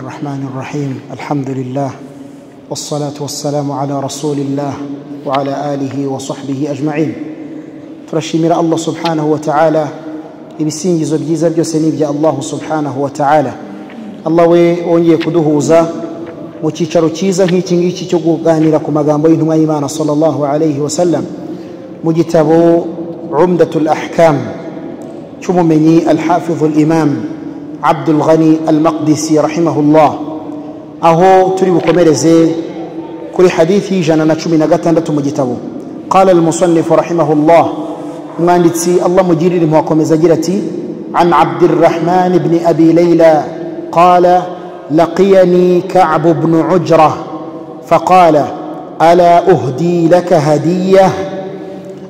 الرحمن الرحيم الحمد لله والصلاه والسلام على رسول الله وعلى اله وصحبه اجمعين turashimira allah subhanahu wa ta'ala ibisingizo byiza byose ni ibya allah subhanahu wa ta'ala allah we wongeye kuduhuza mu cyicaro cyiza nk'iki ngiki cyo kuganira ku magambo y'intumwa y'imana sallallahu alayhi wa sallam mu gitabo umdatul ahkam cy'umumenyi alhafidhu imam abdul ghani almaqdisi rahimahullah aho turi bukomereze kuri hadithi y'ijana na cumi na gatandatu mu gitabo قال المصنف رحمه الله مغاندتي الله مجيري لمواكم زجرتي عن عبد الرحمن بن أبي ليلى قال لقيني كعب بن عجرة فقال ألا أهدي لك هدية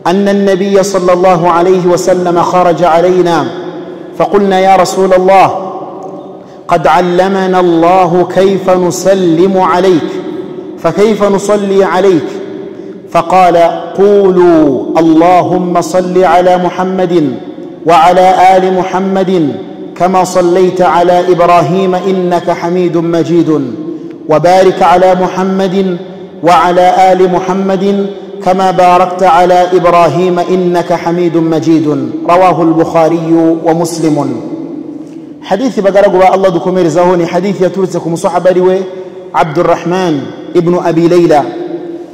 أن النبي صلى الله عليه وسلم خرج علينا فقلنا يا رسول الله قد علمنا الله كيف نسلم عليك فكيف نصلي عليك فقال قولوا اللهم صل على محمد وعلى ال محمد كما صليت على ابراهيم انك حميد مجيد وبارك على محمد وعلى ال محمد كما باركت على ابراهيم انك حميد مجيد رواه البخاري ومسلم حديث بقرقوا الله دكمير زهوني حديث يترسكم صحبه عبد الرحمن ابن ابي ليلى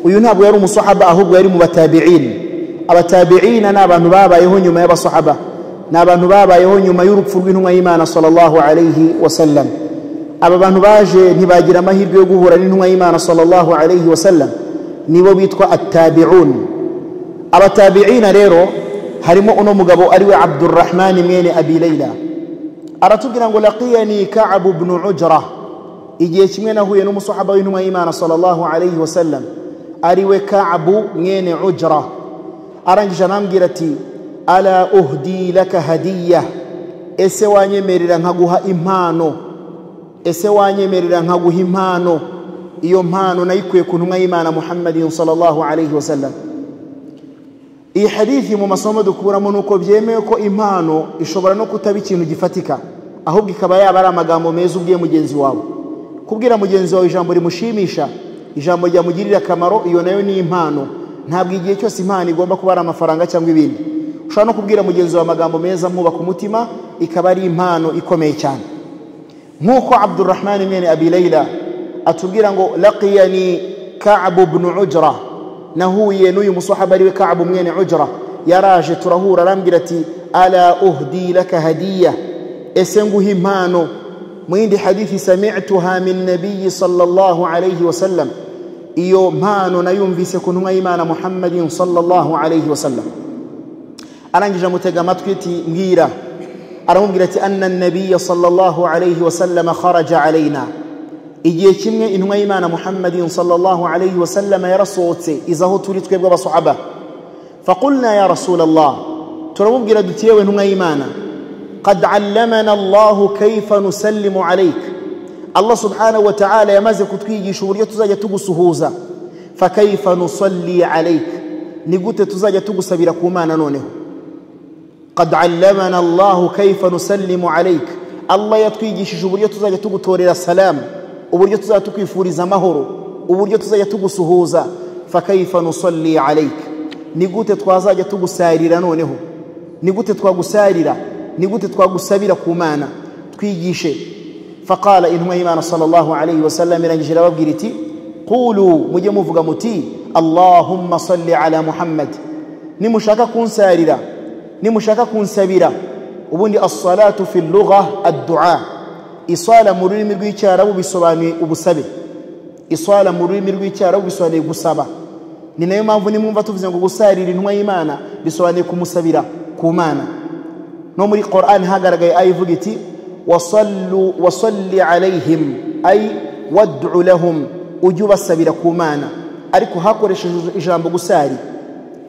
uyu ntabwo yari umusahaba ahubwo yari mu batabi'in abatabi'ina ni abantu babayeho nyuma y'abasahaba ni abantu babayeho nyuma y'urupfu rw'intumwa y'imana sallallahu alayhi wasallam aba bantu baje ntibagira amahirwe yo guhura n'intumwa y'imana sallallahu alayhi wasallam nibo bitwa atabi'un abatabi'ina rero harimo uno mugabo ari we abdurrahman mwene abi layla aratubwira ngo laqiyani ka'ab ibn ujra igihe kimwe nahuye n'umusahaba w'intumwa y'imana sallallahu alayhi wasallam ariwe ka'bu mwene ujra arangije anambwira ati ala uhdi laka hadiya ese wanyemerera nkaguha impano ese wanyemerera nkaguha impano iyo mpano nayikuye ku ntumwa y'imana muhammadin sallallahu alayhi wasallam iyi hadithi mu masomo dukuramo ni uko byemewe ko impano ishobora no kutaba ikintu gifatika ahubwo ikaba yaba ari amagambo meza ubwiye mugenzi wawe kubwira mugenzi wawe ijambo rimushimisha ijambo ryamugirira akamaro iyo nayo ni impano ntabwo igihe cyose impano igomba kuba ari amafaranga cyangwa ibindi ushobora no kubwira mugenzi wawe amagambo meza mwubaka umutima ikaba ari impano ikomeye cyane nk'uko abdurrahman mwene abi layla atubwira ngo laqiyani ka'abu ibn ujra nahuye n'uyu musahaba ariwe ka'abu mwene ujra yaraje turahura arambwira ati ala uhdi laka hadiya ese nguha impano mu yindi hadithi sami'tuha min nabiyyi sallallahu alayhi wa sallam iyo mpano nayumvise ku ntumwa y'imana muhammadin sallallahu alayhi wa sallam arangije amutega amatwi ati mbwira aramubwira ati anna nabiyya sallallahu alayhi wa sallam kharaja alayna igihe kimwe intumwa y'imana muhammadin sallallahu alayhi wa sallam yarasohotse iza aho turi twebwe abasahaba faqulna ya rasulallah turamubwira duti yewe ntumwa y'imana قد علمنا الله كيف نسلم عليك الله سبحانه وتعالى yamaze kutwigisha uburyo tuzajya tugusuhuza fakaifa nusalli alaik ni gute tuzajya tugusabira ku mana noneho qad allamana allah kaifa nusallimu alaik allah yatwigishije uburyo tuzajya tugutorera salam uburyo tuzajya tukwifuriza amahoro uburyo tuzajya tugusuhuza fakaifa nusalli alaik ni gute twazajya tugusarira noneho ni gute twagusarira ni gute twagusabira ku mana twigishe faqala intumwa y'imana sallallahu alayhi wasallam irangije irababwira iti qulu mujye muvuga muti allahumma salli ala muhammad nimushaka kunsarira nimushaka kunsabira ubundi assalatu fi lugha addua iswala mu rurimi rw'icyarabu bisobanuye ubusabe iswala mu rurimi rw'icyarabu bisobanuye gusaba ni nayo mpamvu nimwumva tuvuze ngo gusarira intumwa y'imana bisobanuye kumusabira ku mana no muri Qur'an hagaragaye ayi ivuga iti wasallu wasalli alaihim ay wad'u lahum ujye ubasabira ku mana ariko hakoresheje ijambo gusari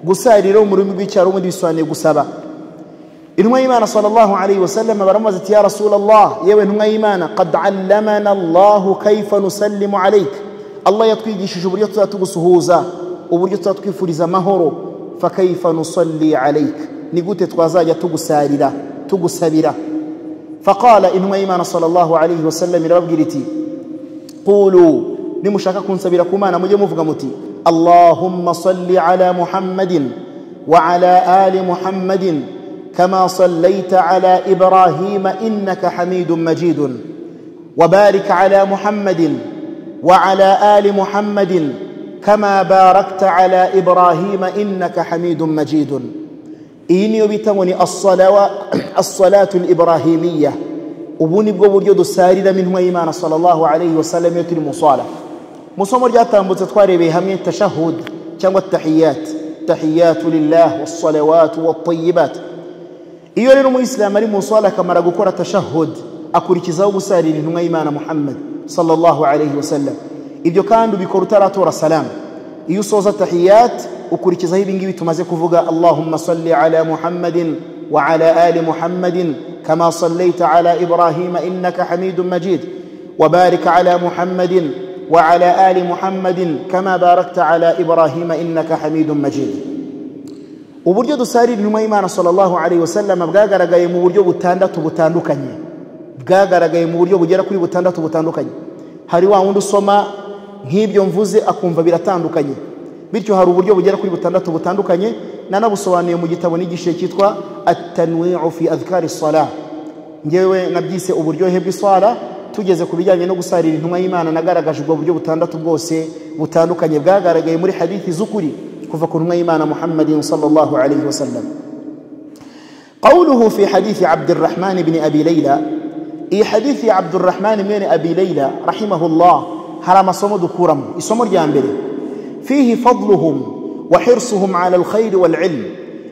gusari rero mu rurimi rw'icyaro ubundi bisobanuye gusaba intumwa y'imana sallallahu alayhi wasallam baramubaza ati ya rasulallah yewe ntumwa y'imana qad allamana allahu kaifa nusallimu alaik allah yatwigishije uburyo tuzatugusuhuza uburyo tuzatwifuriza amahoro fakaifa nusalli alaika ni gute twazajya tugusarira tugusabira faqala intumwa y'imana sallallahu alayhi wasallam irababwira iti qulu nimushaka kunsabira ku mana mujye muvuga muti allahumma salli ala muhammadin wa ala ali muhammadin kama sallaita ala ibrahima innaka hamidun majidun وبارك على محمد وعلى ال محمد كما باركت على ابراهيم انك حميد مجيد iyi niyo bita ngo ni assalatu librahimiya ubu ni bwo buryo dusariramo intumwa y'imana salllahalaihi wasallam iyo turi musala mu isomo ryatambutse twarebeye hamwe tashahud cyangwa tahiyat tahiyatu lillah wassalawatu watayibat iyo rero umuyisilamu ari musala akamara gukora tashahud akurikizaho gusarira intumwa y'imana muhammad salllahalaihi wasallam ibyo kandi ubikora utaratora salamu iyo usoza tahiyat ukurikizaho ibingibi tumaze kuvuga allahumma salli ala muhammadin wa ala ali muhammadin kama sallaita ala ibrahima innaka hamidun majid وبارك على محمد وعلى آل محمد كما باركت على إبراهيم إنك حميد مجيد uburyo dusarira intumwa y'imana sallallahu alaihi wasallam bwagaragaye mu buryo butandatu butandukanye bwagaragaye mu buryo bugera kuri butandatu butandukanye hari wa wundi usoma nk'ibyo mvuze akumva biratandukanye bityo hari uburyo bugera kuri butandatu butandukanye nanabusobanuye mu gitabo n'igice cyitwa atanwiu fi adhkari sala ngewe nabyise uburyohe bw'iswara tugeze ku bijyanye no gusarira intumwa y'imana nagaragaje ubwo buryo butandatu bwose butandukanye bwagaragaye muri hadithi z'ukuri kuva ku ntumwa y'imana muhammadin sallallahu alaihi wasallam قوله في حديث عبد الرحمن بن أبي ليلى إي حديث عبد الرحمن بن أبي ليلى رحمه الله هرم صمد كورم إسمر جانبري fihi fadluhum wa hirsuhum ala alkhayri walilm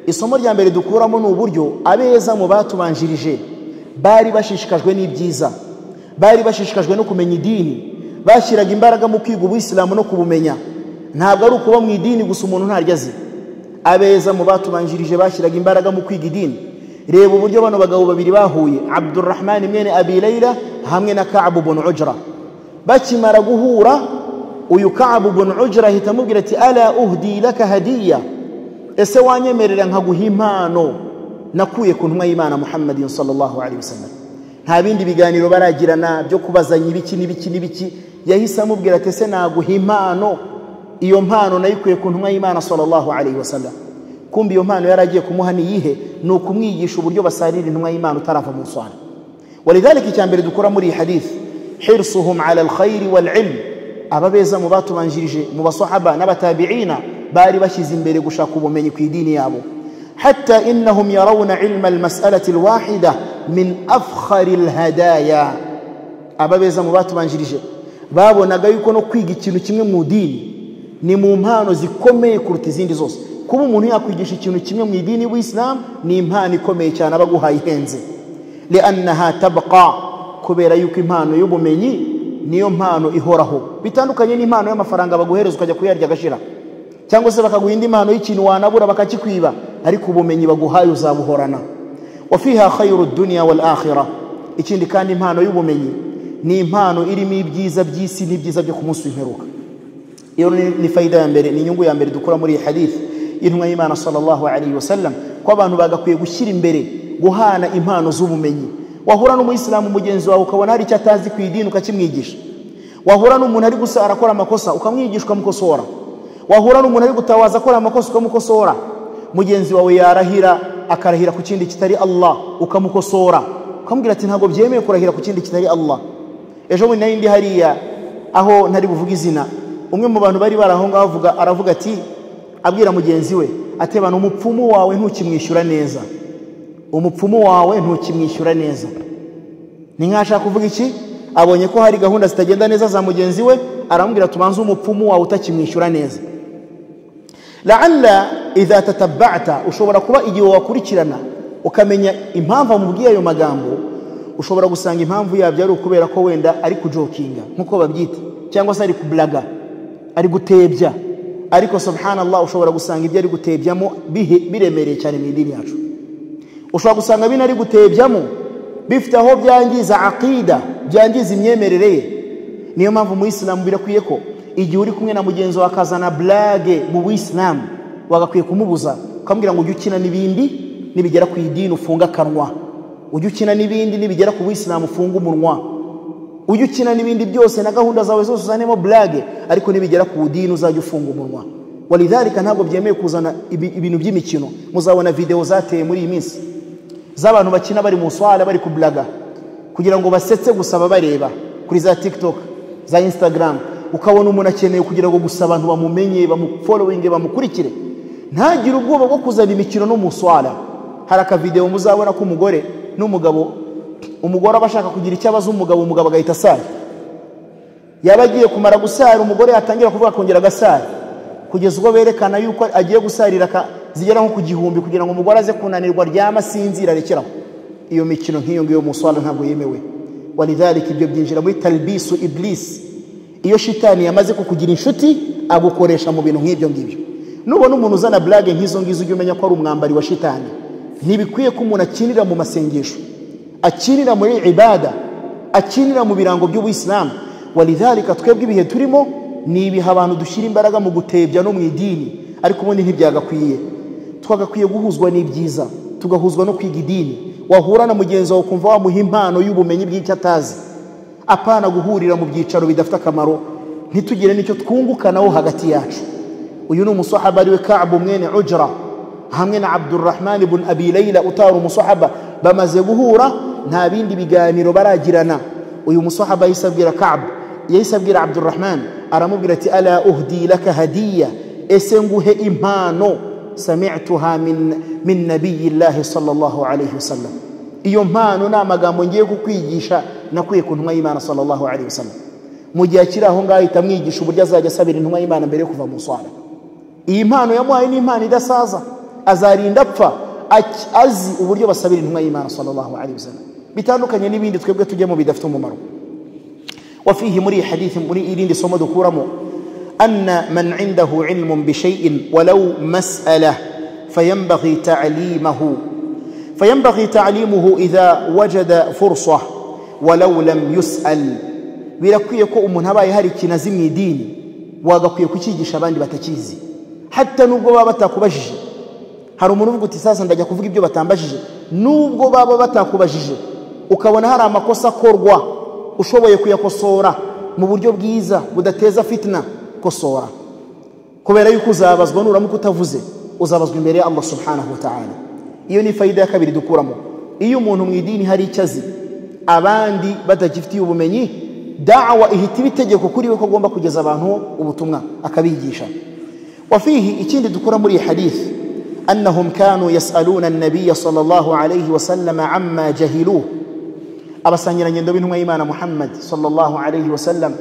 isomo rya mbere dukuramo ni uburyo abeza mu batubanjirije bari bashishikajwe n'ibyiza bari bashishikajwe no kumenya idini bashyiraga imbaraga mu kwiga ubuyisilamu no kubumenya ntabwo ari ukuba mu idini gusa umuntu ntaryo azi abeza mu batubanjirije bashyiraga imbaraga mu kwiga idini reba uburyo bano bagabo babiri bahuye abdurrahmani mwene abi leila hamwe na kabu bun ujra bakimara guhura uyu kabu bun ujra ahita amubwira ati ala uhdi laka hadiya ese wanyemerera nkaguha impano nakuye ku ntumwa y'imana muhammadin salllahalaihi wasallam nta bindi biganiro baragirana byo kubazanya ibiki n'ibiki n'ibiki yahise amubwira ati ese naguha impano iyo mpano nayikuye ku ntumwa y'imana salllahalaihi wasallam kumbi iyo mpano yari agiye kumuha niyihe ni ukumwigisha uburyo basarira intumwa y'imana utarava mu nswana walidhalika icya mbere dukora muri iyi hadithi hirsuhum ala alkhayri walilmu ababeza mu batubanjirije mu basahaba n'abatabiina bari bashyize imbere gushaka ubumenyi ku idini yabo hatta innahum yarawna ilma almas'alati alwahida min afkhari alhadaya ababeza mu batubanjirije babonaga yuko no kwiga ikintu kimwe mu dini ni mu mpano zikomeye kuruta izindi zose kuba umuntu yakwigisha ikintu kimwe mu idini y'ubuyisilamu ni impano ikomeye cyane aba aguhaye ihenze liannaha tabqa kubera yuko impano y'ubumenyi niyo mpano ihoraho bitandukanye n'impano y'amafaranga baguhereza ukajya kuyarya agashira cyangwa se bakaguha indi mpano y'ikintu wanabura bakakikwiba ariko ubumenyi baguhaye uzabuhorana wa fiha khayru dunya wal akhirah ikindi kandi impano y'ubumenyi ni impano irimo ibyiza by'isi n'ibyiza byo ku munsi w'imperuka iyo ni fayida ya mbere ni inyungu ya mbere dukura muri iyi hadith y'intumwa y'imana sallallahu alaihi wasallam ko abantu bagakwiye gushyira imbere guhana impano z'ubumenyi wahura n'umuyisilamu mugenzi wawe ukabona hari icyo atazi ku idini ukakimwigisha wahura n'umuntu ari gusa arakora amakosa ukamwigisha ukamukosora wahura n'umuntu ari gutabaza akora amakosa ukamukosora mugenzi wawe yarahira akarahira ku kindi kitari allah ukamukosora ukamubwira ati ntabwo byemewe kurahira ku kindi kitari allah ejo bundi nari ndi hariya aho ntari buvuge izina umwe mu bantu bari bari aho ngaho avuga aravuga ati abwira mugenzi we atebana umupfumu wawe ntukimwishyura neza umupfumu wawe ntukimwishyura neza ni nkashaka kuvuga iki abonye ko hari gahunda zitagenda neza za mugenzi we aramubwira tubanze umupfumu wawe utakimwishyura neza laalla idha tatabata ushobora kuba igihe wakurikirana ukamenya impamvu amubwiye ayo magambo ushobora gusanga impamvu yabyo ari ukubera ko wenda ari kujokinga nk'uko babyita cyangwa se ari kublaga ari gutebya ariko subhanallah ushobora gusanga ibyo ari gutebyamo biremereye cyane mu idini yacu ushobora gusanga bino ari gutebyamo bifite aho byangiza akida byangiza imyemerere ye niyo mpamvu umuyisilamu birakwiye ko igihe uri kumwe na mugenzi wawe akazana burage mu buyisilamu wagakwiye kumubuza ukambwira ngo ujye ukina n'ibindi nibigera ku idini ufunga akanwa ujye ukina n'ibindi nibigera ku buyisilamu ufunga umunwa ujye ukina n'ibindi byose na gahunda zawe zose uzanemo burage ariko nibigera ku dini uzajya ufunga umunwa walidarika ntabwo byemeye kuzana ibi- ibintu by'imikino muzabona videwo zateye muri iyi minsi z'abantu bakina bari mu swara bari kuburaga kugira ngo basetse gusa babareba kuri za tiktok za instagram ukabona umuntu akeneye kugira ngo gusa abantu bamumenye bamufolowinge bamukurikire ntagire ubwoba bwo kuzana imikino no mu swara hari akavidewo muzabona k'umugore n'umugabo umugore aba ashaka kugira icyo abaza umugabo umugabo agahita asara yaba agiye kumara gusara umugore yatangira kuvuga akongera agasara kugeza ubwo berekana yuko agiye gusarira aka- zigera nko ku gihumbi kugira ngo umugore aze kunanirwa ryama asinzira arekeraho iyo mikino nk'iyo ngiyo muswara ntabwo yemewe walidhalika ibyo byinjira muri talibisu ibilisi iyo shitani yamaze kukugira inshuti agukoresha mu bintu nk'ibyo ngibyo nubona umuntu uzana burage nk'izo ngizo ujye umenya ko ari umwambari wa shitani ntibikwiye ko umuntu akinira mu masengesho akinira muri ibada akinira mu birango by'ubuyisilamu walidhalika twebwe ibihe turimo ni ibihe abantu dushyira imbaraga mu gutebya no mu idini ariko ubundi ntibyagakwiye twagakwiye guhuzwa n'ibyiza tugahuzwa no kwiga idini wahura na mugenzi wawe ukumva wamuha impano y'ubumenyi bw'icyo atazi apana guhurira mu byicaro bidafite akamaro ntitugire n'icyo twungukanaho hagati yacu uyu ni umusahaba ariwe kabu mwene ujra hamwe na abdurrahman ibn abi layla utari umusahaba bamaze guhura nta bindi biganiro baragirana uyu musahaba yahise abwira kab yahise abwira abdurrahman aramubwira ati ala uhdi laka hadiya ese nguhe impano samituha min, min nabiyillahi sallallahu alayhi wasallam iyo mpano ni amagambo ngiye kukwigisha nakuye ku ntumwa y'imana sallallahu alayhi wasallam mu gihe akiri aho ngaho ahita amwigisha uburyo azajya asabira intumwa y'imana mbere yo kuva mu swara iyi mpano yamuhaye ni impano idasaza azarinda apfa aki- azi uburyo basabira intumwa y'imana sallallahu alaihi wasallam bitandukanye n'ibindi twebwe tujyamo bidafite umumaro وفيه مري حديث مري إلين لسوما دكورمو أن من عنده علم بشيء ولو مسألة فينبغي تعليمه فينبغي تعليمه إذا وجد فرصة ولو لم يسأل birakwiye ko umuntu abaye hari ikintu azi mu idini wagakwiye kucyigisha abandi batakizi hata nubwo baba batakubajije hari umuntu uvuga uti sasa ndajya kuvuga ibyo batambajije nubwo baba batakubajije ukabona hari amakosa akorwa ushoboye kuyakosora mu buryo bwiza budateza fitina kosora kubera yuko uzabazwa nuramuka utavuze uzabazwa imbere ya allah subhanahu wa ta'ala iyo ni fayida ya kabiri dukuramo iyo umuntu mu idini hari icyo azi abandi batagifitiye ubumenyi dawa ihita iba itegeko kuri we ko agomba kugeza abantu ubutumwa akabigisha وفيه إتين دكورة مري حديث أنهم كانوا يسألون النبي صلى الله عليه وسلم عما جهلوه abasangiranye indobo intumwa y'imana muhammad sallallahu alayhi wasallam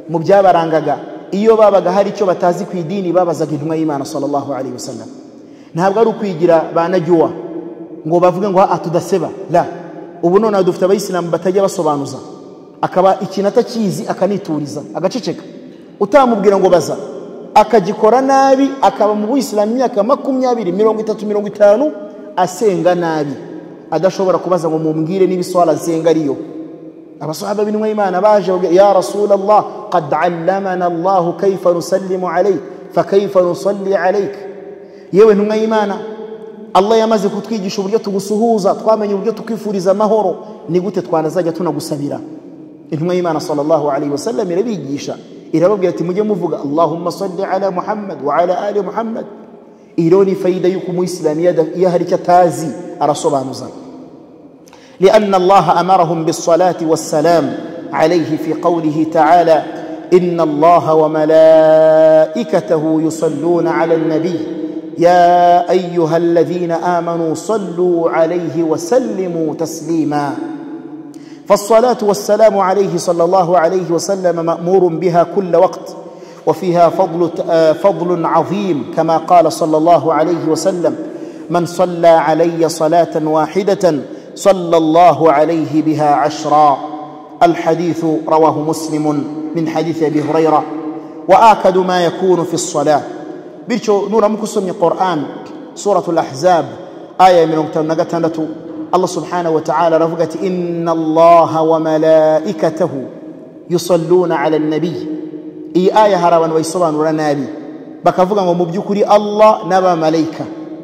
mu byabarangaga iyo babaga hari icyo batazi ku idini babazaga intumwa y'imana sallallahu alayhi wasallam ntabwo ari ukwigira ba najyuwa ngo bavuge ngo aha tudaseba la ubu nonaha dufite abayisilamu batajya basobanuza akaba ikintu atakizi akanituriza agaceceka utamubwira ngo baza akagikora nabi akaba mu buyisilamu imyaka makumyabiri mirongo itatu mirongo itanu asenga nabi adashobora kubaza ngo mumbwire n'ibiswara nsenga ariyo abasahaba b'intumwa y'imana baje babwira, ya rasulallah qad allamana allahu kaifa nusallimu alayk fakaifa nusalli alayk yewe ntumwa y'imana allah yamaze kutwigisha uburyo tugusuhuza twamenye uburyo tukwifuriza amahoro ni gute twanazajya tunagusabira intumwa y'imana sallallahu alayhi wasallam irabigisha irababwira ati mujye muvuga allahumma salli ala muhammad wa ala ali muhammad iyo ni fayida y'uko umuyisilamu iyo ada- iyo hari icyo atazi arasobanuza لأن الله أمرهم بالصلاة والسلام عليه في قوله تعالى إن الله وملائكته يصلون على النبي يا أيها الذين آمنوا صلوا عليه وسلموا تسليما فالصلاة والسلام عليه صلى الله عليه وسلم مأمور بها كل وقت وفيها فضل آه، فضل عظيم كما قال صلى الله عليه وسلم من صلى علي صلاة واحدة صلى الله عليه بها عشرا الحديث رواه مسلم من حديث أبي هريرة وآكد ما يكون في الصلاة بيرشو نورا مكسم القرآن سورة الأحزاب آية من نغتنة الله سبحانه وتعالى رفقت إن الله وملائكته يصلون على النبي iyi aya hari abantu bayisobanura nabi bakavuga ngo mu by'ukuri allah n'abamarayika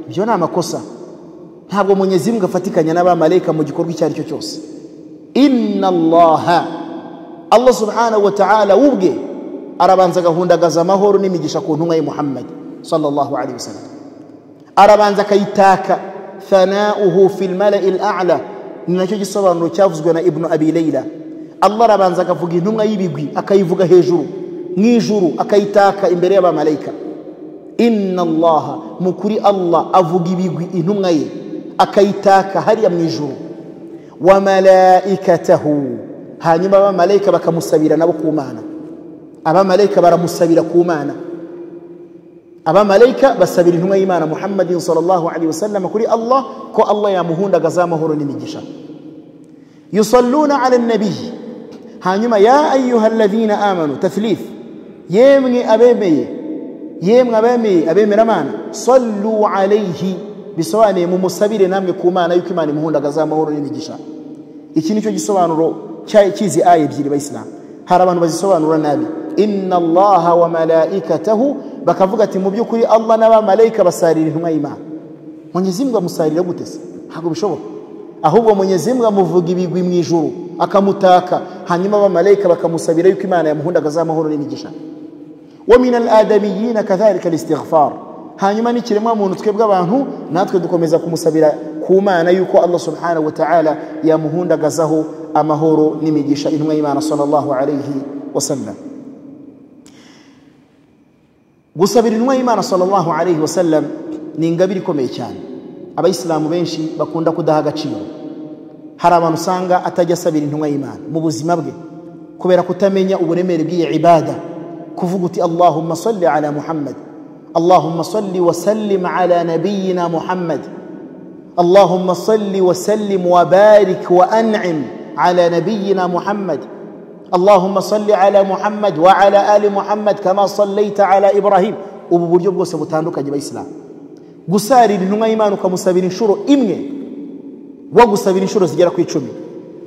ibyo ni amakosa ntabwo munyezimu afatikanya n'abamarayika mu gikorwa icyo ari cyo cyose inna allaha allah subhanahu wa ta'ala we ubwe arabanza agahundagaza amahoro n'imigisha ku ntumwa ye muhammadi sallallahu alaihi wasallam arabanza akayitaka thanauhu fi lmalai lala ni nacyo gisobanuro cyavuzwe na ibnu abi leila allah arabanza akavuga intumwa y'ibigwi akayivuga hejuru mu ijuru akayitaka imbere y'abamarayika inna allaha mu kuri allah avuga ibigwi intumwa ye akayitaka hariya mu ijuru wa malaikatahu hanyuma abamarayika bakamusabira nabo ku mana abamarayika baramusabira ku mana abamarayika basabira intumwa y'imana muhammadin sallallahu alaihi wasallam kuri allah ko allah yamuhundagaza amahoro n'imigisha yusalluna ala nabiyi hanyuma ya ayuha alladhina amanu tathlif yemwe abemeye yemwe abemeye abemera amana sallu alaihi bisobanuye mumusabire namwe ku mana yuko imana imuhundagaza amahoro n'imigisha iki nicyo gisobanuro cy'izi aya ebyiri bayisilamu hari abantu bazisobanura nabi inna allaha wa malaikatahu bakavuga ati mu by'ukuri allah n'abamarayika basarira intumwa y'imana mwenyezi mungu amusarira gute se ntabwo bishoboka ahubwo mwenyezi mungu amuvuga ibigwi mu ijuru akamutaka hanyuma abamarayika bakamusabira yuko imana yamuhundagaza amahoro n'imigisha wa min aladamiyina kadhalika alistighfar hanyuma n'ikiremwa muntu twebwe abantu natwe dukomeza kumusabira ku mana yuko allah subhanahu wa ta'ala yamuhundagazaho amahoro n'imigisha intumwa y'imana sallallahu alayhi wasallam gusabira intumwa y'imana sallallahu alayhi wasallam ni ingabire ikomeye cyane abayisilamu benshi bakunda kudaha agaciro hari abantu usanga atajya asabira intumwa y'imana mu buzima bwe kubera kutamenya uburemere bw'iyi ibada kuvuga uti allahumma salli ala muhammad allahumma salli wa sallim ala nabiyina muhammad allahumma salli wa sallim wa barik wa an'im على نبينا محمد اللهم صل على محمد وعلى آل محمد كما صليت على إبراهيم ubu buryo bwose butandukanye abayisilamu gusarira intumwa y'imana ukamusabira inshuro imwe wagusabira inshuro zigera ku icumi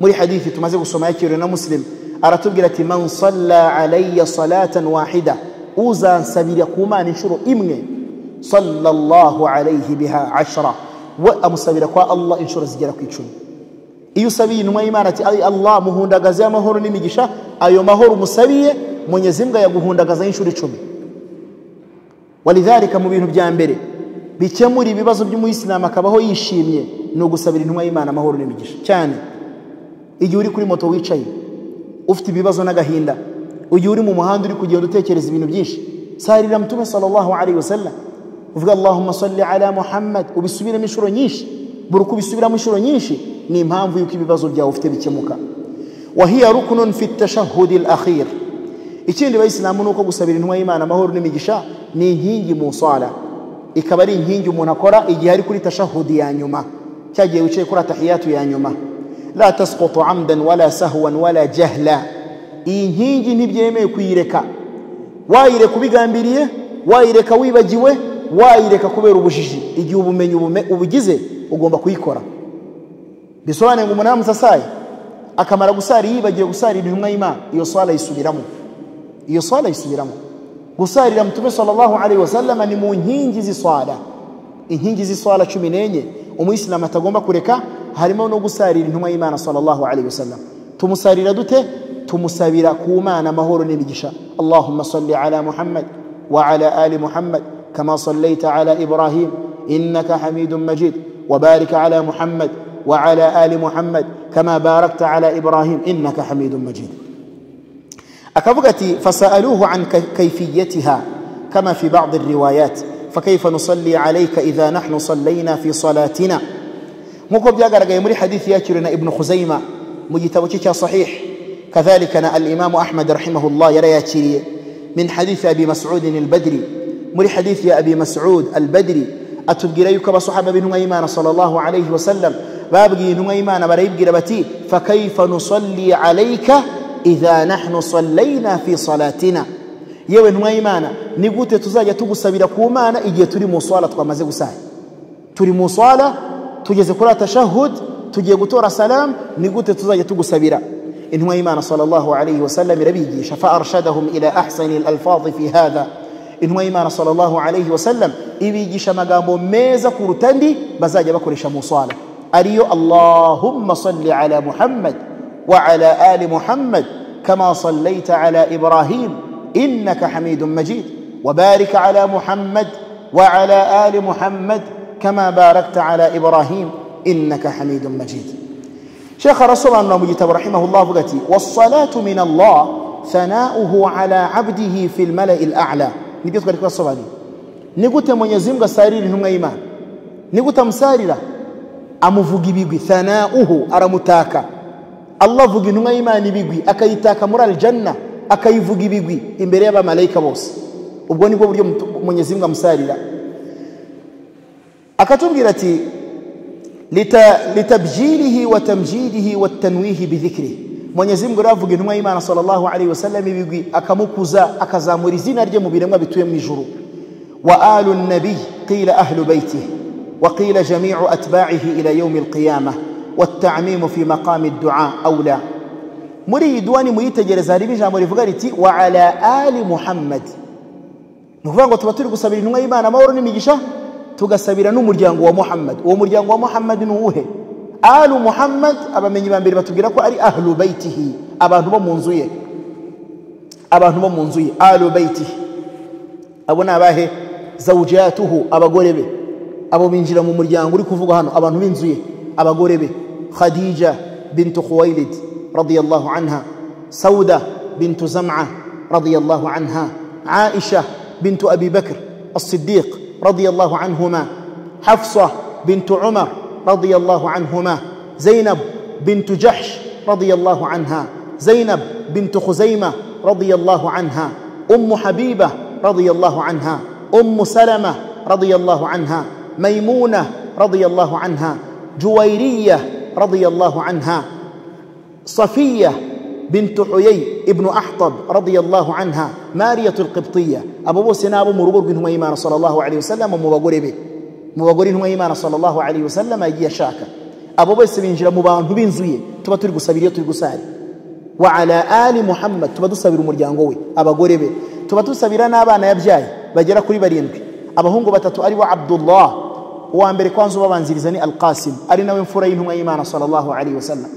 muri hadithi tumaze gusoma yakiriwe na musilimu aratubwira ati man salla alayya salatan wahida uzansabira ku mana inshuro imwe sallallahu alayhi biha ashara we amusabira kwa allah inshuro zigera ku icumi iyo usabiye intumwa y'imana ati ari allah muhundagaze amahoro n'imigisha ayo mahoro umusabiye mwenyezi mbwa yaguhundagaza inshuro icumi walidhalika mu bintu bya mbere bikemura ibibazo by'umuyisilamu akabaho yishimye ni ugusabira intumwa y'imana amahoro n'imigisha cyane igihe uri kuri moto wicaye ufite ibibazo n'agahinda igihe uri mu muhanda uri kugenda utekereza ibintu byinshi sarira mutume sallallahu alaihi wasallam uvuga allahumma salli ala muhammad ubisubiremo inshuro nyinshi buri uko ubisubiramo inshuro nyinshi ni impamvu yuko ibibazo byawe ufite bikemuka wahiya rukunun fi tashahudi al-akhir ikindi bayisilamu nuko gusabira intumwa y'Imana amahoro n'imigisha ni inkingi mu sala ikaba ari inkingi umuntu akora igihe ari kuri tashahudi ya nyuma cyagiye wicaye kuri atahiyatu ya nyuma la tasqutu amdan wala sahwan wala jahla iyi nkingi ntibyemewe kuyireka wayireka ubigambiriye wayireka wibagiwe wayireka kubera ubujiji igihe ubumenyi ubugize ugomba kuyikora bisobanuye ngo umuntu yaramusasaye akamara gusara yibagiwe gusarira intumwa y'imana iyo swala ayisubiramo iyo swala ayisubiramo gusarira mutume sallallahu alaihi wasallam ni mu nkingi z'iswala inkingi z'iswala cumi n'enye umuyisilamu atagomba kureka harimo no gusarira intumwa y'imana sallallahu alaihi wasallam tumusarira dute tumusabira ku mana amahoro n'imigisha allahumma salli ala muhammad wa ala ali muhammad kama sallaita ala ibrahim innaka hamidun majid وبارك على محمد وعلى آل محمد كما باركت على إبراهيم إنك حميد مجيد أكبغتي فسألوه عن كيفيتها كما في بعض الروايات فكيف نصلي عليك إذا نحن صلينا في صلاتنا مكوب جاقر يمري حديث ياترنا ابن خزيمة مجتوكك صحيح كذلك الإمام أحمد رحمه الله يرى ياتري من حديث أبي مسعود البدري مري حديث يا أبي مسعود البدري أتبقي ليك بصحابة بن أيمان صلى الله عليه وسلم babwiye intumwa y'imana barayibwira bati fakaifa nusalli alayka idha nahnu sallayna fi salatina yewe intumwa y'imana ni gute tuzajya tugusabira ku mana igihe turi mu swala twamaze gusara turi mu swala tugeze kuri atashahud tugiye gutora salamu ni gute tuzajya tugusabira intumwa y'imana sallallahu alayhi wasallam irabigisha fa arshadahum ila ahsani alalfadhi fi hadha intumwa y'imana sallallahu alayhi wasallam ibigisha amagambo meza kuruta andi bazajya bakoresha mu swala ariyo allahumma salli ala muhammad wa ala ali muhammad كما صليت على إبراهيم إنك حميد مجيد وبارك على محمد وعلى آل محمد كما باركت على إبراهيم إنك حميد مجيد شيخ رسول الله مجتب رحمه الله بغتي والصلاة من الله ثناؤه على عبده في الملأ الأعلى نبيت قال الصلاة دي nigute mwenyezi mungu asarira intumwa y'imana nigute amusarira amuvuga ibigwi thanauhu aramutaka allah avuga intumwa y'imana ibigwi akayitaka muri aljanna akayivuga ibigwi imbere y'abamarayika bose ubwo nibwo buryo mutu- mwenyezi mungu amusarira akatubwira ati lita- litabjilihi wa tamjidihi wa tanwihi bidhikrihi mwenyezi mungu rero avuga intumwa y'imana sallallahu alaihi wasallam ibigwi akamukuza akazamura izina rye mu biremwa bituye mu ijuru وآل النبي قيل أهل بيته وقيل جميع أتباعه إلى يوم القيامة والتعميم في مقام الدعاء أولى muri duwani muyitegereza harimo ijambo rivuga riti wa ala ali muhammadi ni ukuvuga ngo tuba turi gusabira intumwa y'imana amahoro n'imigisha tugasabira n'umuryango wa muhammad uwo muryango wa muhammad ni uwuhe alu muhammad abamenyi ba mbere batubwira ko ari ahlu baitihi abantu bo mu nzu ye abantu bo mu nzu ye alu baitihi abo ni abahe zawujatuhu abagore be abo binjira mu muryango uri kuvuga hano abantu b'inzu ye abagore be khadija bintu khuwailid radiyallahu anha sauda bintu zam'a radiyallahu anha aisha bintu abi bakr as-siddiq radiyallahu anhuma hafsa bintu umar radiyallahu anhuma zainab bintu jahsh radiyallahu anha zainab bintu khuzaima radiyallahu anha أم حبيبة رضي الله عنها أم سلمة رضي الله عنها ميمونة رضي الله عنها جويرية رضي الله عنها صفية بنت حيي ابن أحطب رضي الله عنها مارية القبطية أبو بوسنا أبو مرغور بن هميمان صلى الله عليه وسلم ومبغور به مبغور هميمان صلى الله عليه وسلم أجي شاكا أبو بوس بن جرى مبان بن زوية تبا ترقو سبيل يترقو ساري wa ala ali muhammad tuba dusabira umuryango we abagore be tuba dusabira n'abana yabyaye bagera kuri barindwi abahungu batatu ari bo abdullah uwa mbere kwanza ubabanziriza ni alqasim ari nawe mfura y'intumwa y'imana sallallahu alaihi wasallam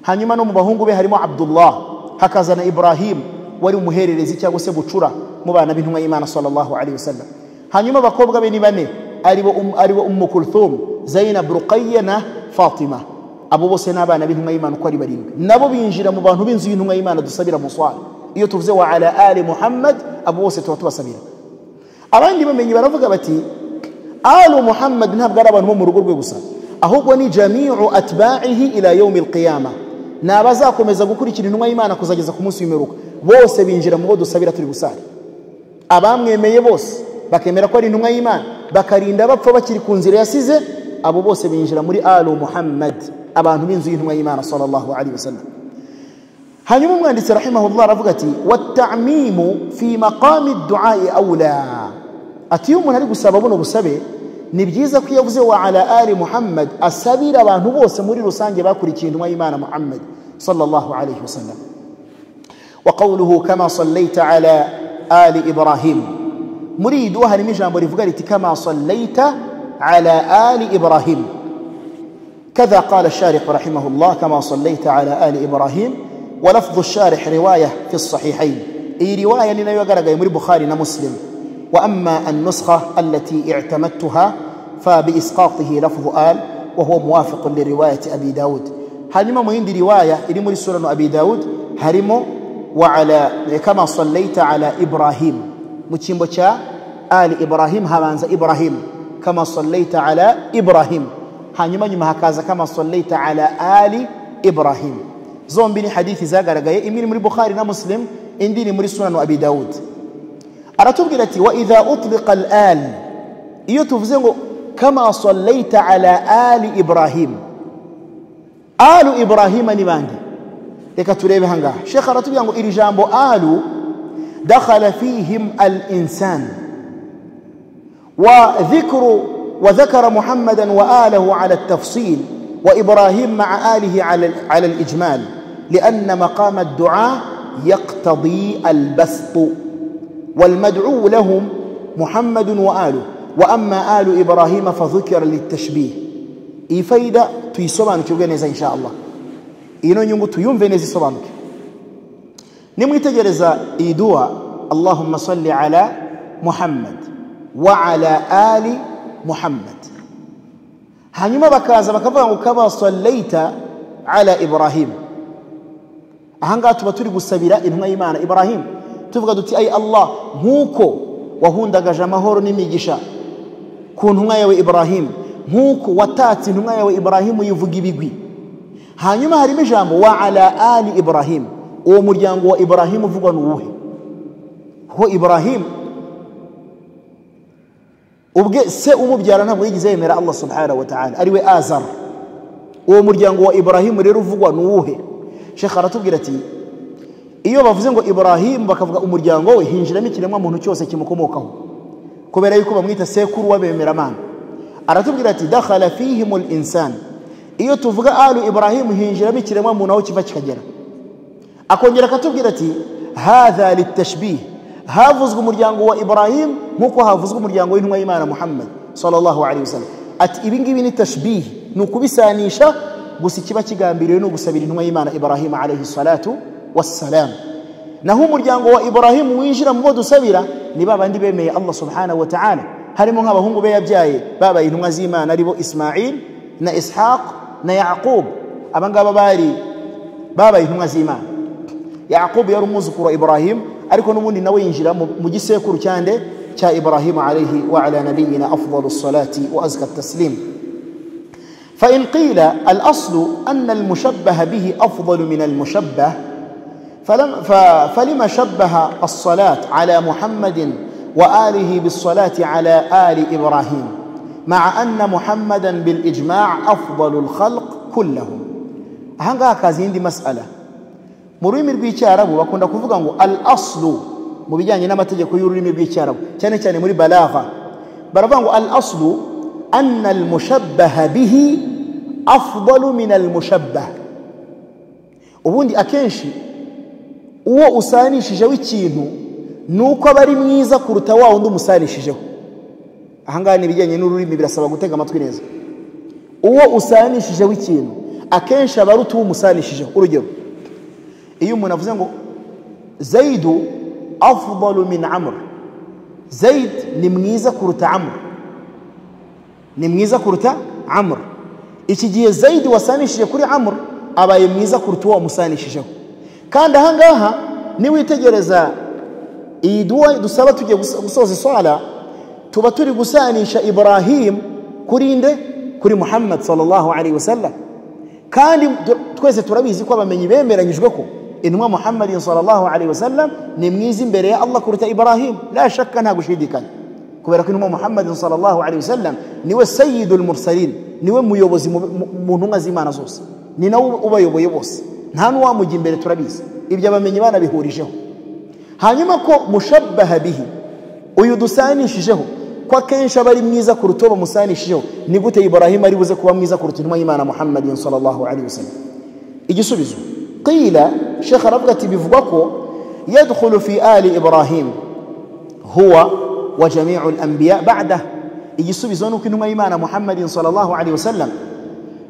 hanyuma no mu bahungu be harimo abdullah hakazana ibrahim wari umuhererezi cyangwa se bucura mu bana b'intumwa y'imana sallallahu alaihi wasallam hanyuma abakobwa be ni bane aribo um, aribo ummu kulthum zainab ruqayya na fatima abo bose ni abana b'intumwa y'imana uko ari barindwi nabo binjira mu bantu b'inzu y'intumwa y'imana dusabira muswara iyo tuvuze wa ala ali muhammad abo bose tuba tubasabira abandi bamenyi baravuga bati alu muhammad ntabwo ari abantu bo mu rugo rwe gusa ahubwo ni jamiu atba'ihi ila yaumi alqiyama ni abazakomeza gukurikira intumwa y'imana kuzageza ku munsi w'imperuka bose binjira mu bo dusabira turi gusara abamwemeye bose bakemera ko ari intumwa y'imana bakarinda bapfa bakiri ku nzira yasize abo bose binjira muri alu muhammad abantu b'inzu y'intumwa y'imana sallallahu alaihi wasallam hanyuma umwanditsi rahimahullah aravuga ati watamimu fi maqami duai aula ati iyo umuntu ari gusaba buno busabe ni byiza ko iyo avuze wa ala ali muhammad asabira abantu bose muri rusange bakurikiye intumwa y'imana muhammad sallallahu alaihi wasallam وقوله كما صليت على آل إبراهيم مريد وهل مجان بريفقالتي كما صليت على آل إبراهيم كذا قال الشارح رحمه الله كما صليت على آل إبراهيم ولفظ الشارح رواية في الصحيحين أي رواية لنا يقرأ يمر بخاري مسلم وأما النسخة التي اعتمدتها فبإسقاطه لفظ آل وهو موافق لرواية أبي داود هرمو مهند رواية إرمو لسورة أبي داود هرمو وعلى كما صليت على إبراهيم متشيمبو آل إبراهيم همانز إبراهيم كما صليت على إبراهيم hanyuma nyuma hakaza kama sallaita ala ali ibrahim zombi ni hadithi zagaragaye imwe ni muri bukhari na muslim indi ni muri sunanu abi dawud aratubwira ati wa idha utliqa al al iyo tuvuze ngo kama sallaita ala ali ibrahim alu ibrahima ni bande reka turebe hangaha shekh aratubwira ngo iri jambo alu dakhala fihim al insanu وذكر وذكر محمدا وآله على التفصيل وإبراهيم مع آله على على الإجمال لأن مقام الدعاء يقتضي البسط والمدعو لهم محمد وآله وأما آل إبراهيم فذكر للتشبيه إي فايدة تيسوبانك يوغنيزا إن شاء الله إنو نيونغو تيوم فينيزي سوبانك nimwitegereza iyi duwa allahumma salli ala muhammad wa ala ali muhammad hanyuma bakaza bakavuga ngo kama sallaita ala ibrahim ahangaha tuba turi gusabira intumwa y'imana ibrahim tuvuga duti ayi allah nk'uko wahundagaje amahoro n'imigisha ku ntumwa yawe ibrahim nk'uko watatse intumwa yawe ibrahim uyivuga ibigwi hanyuma harimo ijambo wa ala ali ibrahim uwo muryango wa ibrahim uvugwa ni uwuhe ho ibrahim ubwe se umubyara ntabwo yigeze yemera allah subhanahu wa ta'ala ariwe azar uwo muryango wa ibrahim rero uvugwa ni uwuhe shekha aratubwira ati iyo bavuze ngo ibrahim bakavuga umuryango we hinjiramo ikiremwamuntu cyose kimukomokaho kubera yuko bamwita sekuru w'abemeramana aratubwira ati dakhala fihimul insan iyo tuvuga alu ibrahim hinjiramo ikiremwamuntu aho kiva kikagera akongera akatubwira ati hadha litashbih havuzwe umuryango wa ibrahim nk'uko havuzwe umuryango w'intumwa y'imana muhammad sallallahu alaihi wasallam ati ibi ngibi ni tashbihi ni ukubisanisha gusa ikiba kigambiriwe ni ugusabira intumwa y'imana ibrahim alaihi salatu wassalam naho umuryango wa ibrahim winjira mu bo dusabira ni ba bandi bemeye allah subhanahu wa ta'ala harimo nk'abahungu be yabyaye babaye intumwa z'imana aribo ismail na ishaq na yaqub aba ngaba bari babaye intumwa z'imana yaqubu yari umwuzukuru wa ibrahim ariko n'ubundi nawe yinjira mu gisekuru cyande cya ibrahim alaihi wa ala nabiyina afdalu salati wa azka taslim فإن قيل الأصل أن المشبه به أفضل من المشبه فلم فلما شبه الصلاة على محمد وآله بالصلاة على آل إبراهيم مع أن محمدا بالإجماع أفضل الخلق كلهم هنغاكا زيندي مسألة mu rurimi rw'icyarabu bakunda kuvuga ngo al aslu mu bijyanye n'amategeko y'ururimi rw'icyarabu cyane cyane muri balagha baravuga ngo al aslu anna al mushabbaha bihi afdalu min al mushabbah ubundi akenshi uwo usanishijeho ikintu ni uko aba ari mwiza kuruta wa wundi umusanishijeho ahangaha ni ibijyanye n'ururimi birasaba gutega amatwi neza uwo usanishijeho ikintu akenshi aba aruta uwo umusanishijeho urugero iyo umuntu avuze ngo zayidu afudalu min amr zayid ni mwiza kuruta amr ni mwiza kuruta amr iki gihe zayidi wasanishije kuri amr abaye mwiza kuruta uwo wamusanishijeho kandi ahangaha niwitegereza iyi duwa dusaba tugiye gusoza iswala tuba turi gusanisha ibrahim kuri nde kuri muhammad sallallahu alaihi wasallam kandi twese turabizi ko abamenyi bemeranyijwe ko intumwa muhammadin sallallahu alaihi wasallam ni mwiza imbere ya allah kuruta ibrahim la shakka nta gushidikanya kubera ko intumwa muhammadin sallallahu alaihi wasallam niwe sayidul mursalin niwe muyobozi mu ntumwa z'imana zose ni nawe ubayoboye bose nta n'uwamujya imbere turabizi ibyo abamenyi banabihurijeho hanyuma ko mushabbaha bihi uyu dusanishijeho ko akenshi aba ari mwiza kuruta uwo bamusanishijeho ni gute ibrahim ari buze kuba mwiza kuruta intumwa y'imana muhammadin sallallahu alaihi wasallam igisubizo qila shekh aravuga ati bivugwa ko yadkhulu fi ali ibrahim huwa wa jamiu al-anbiya ba'da igisubizo ni uko intumwa y'imana muhammadin sallallahu alaihi wasallam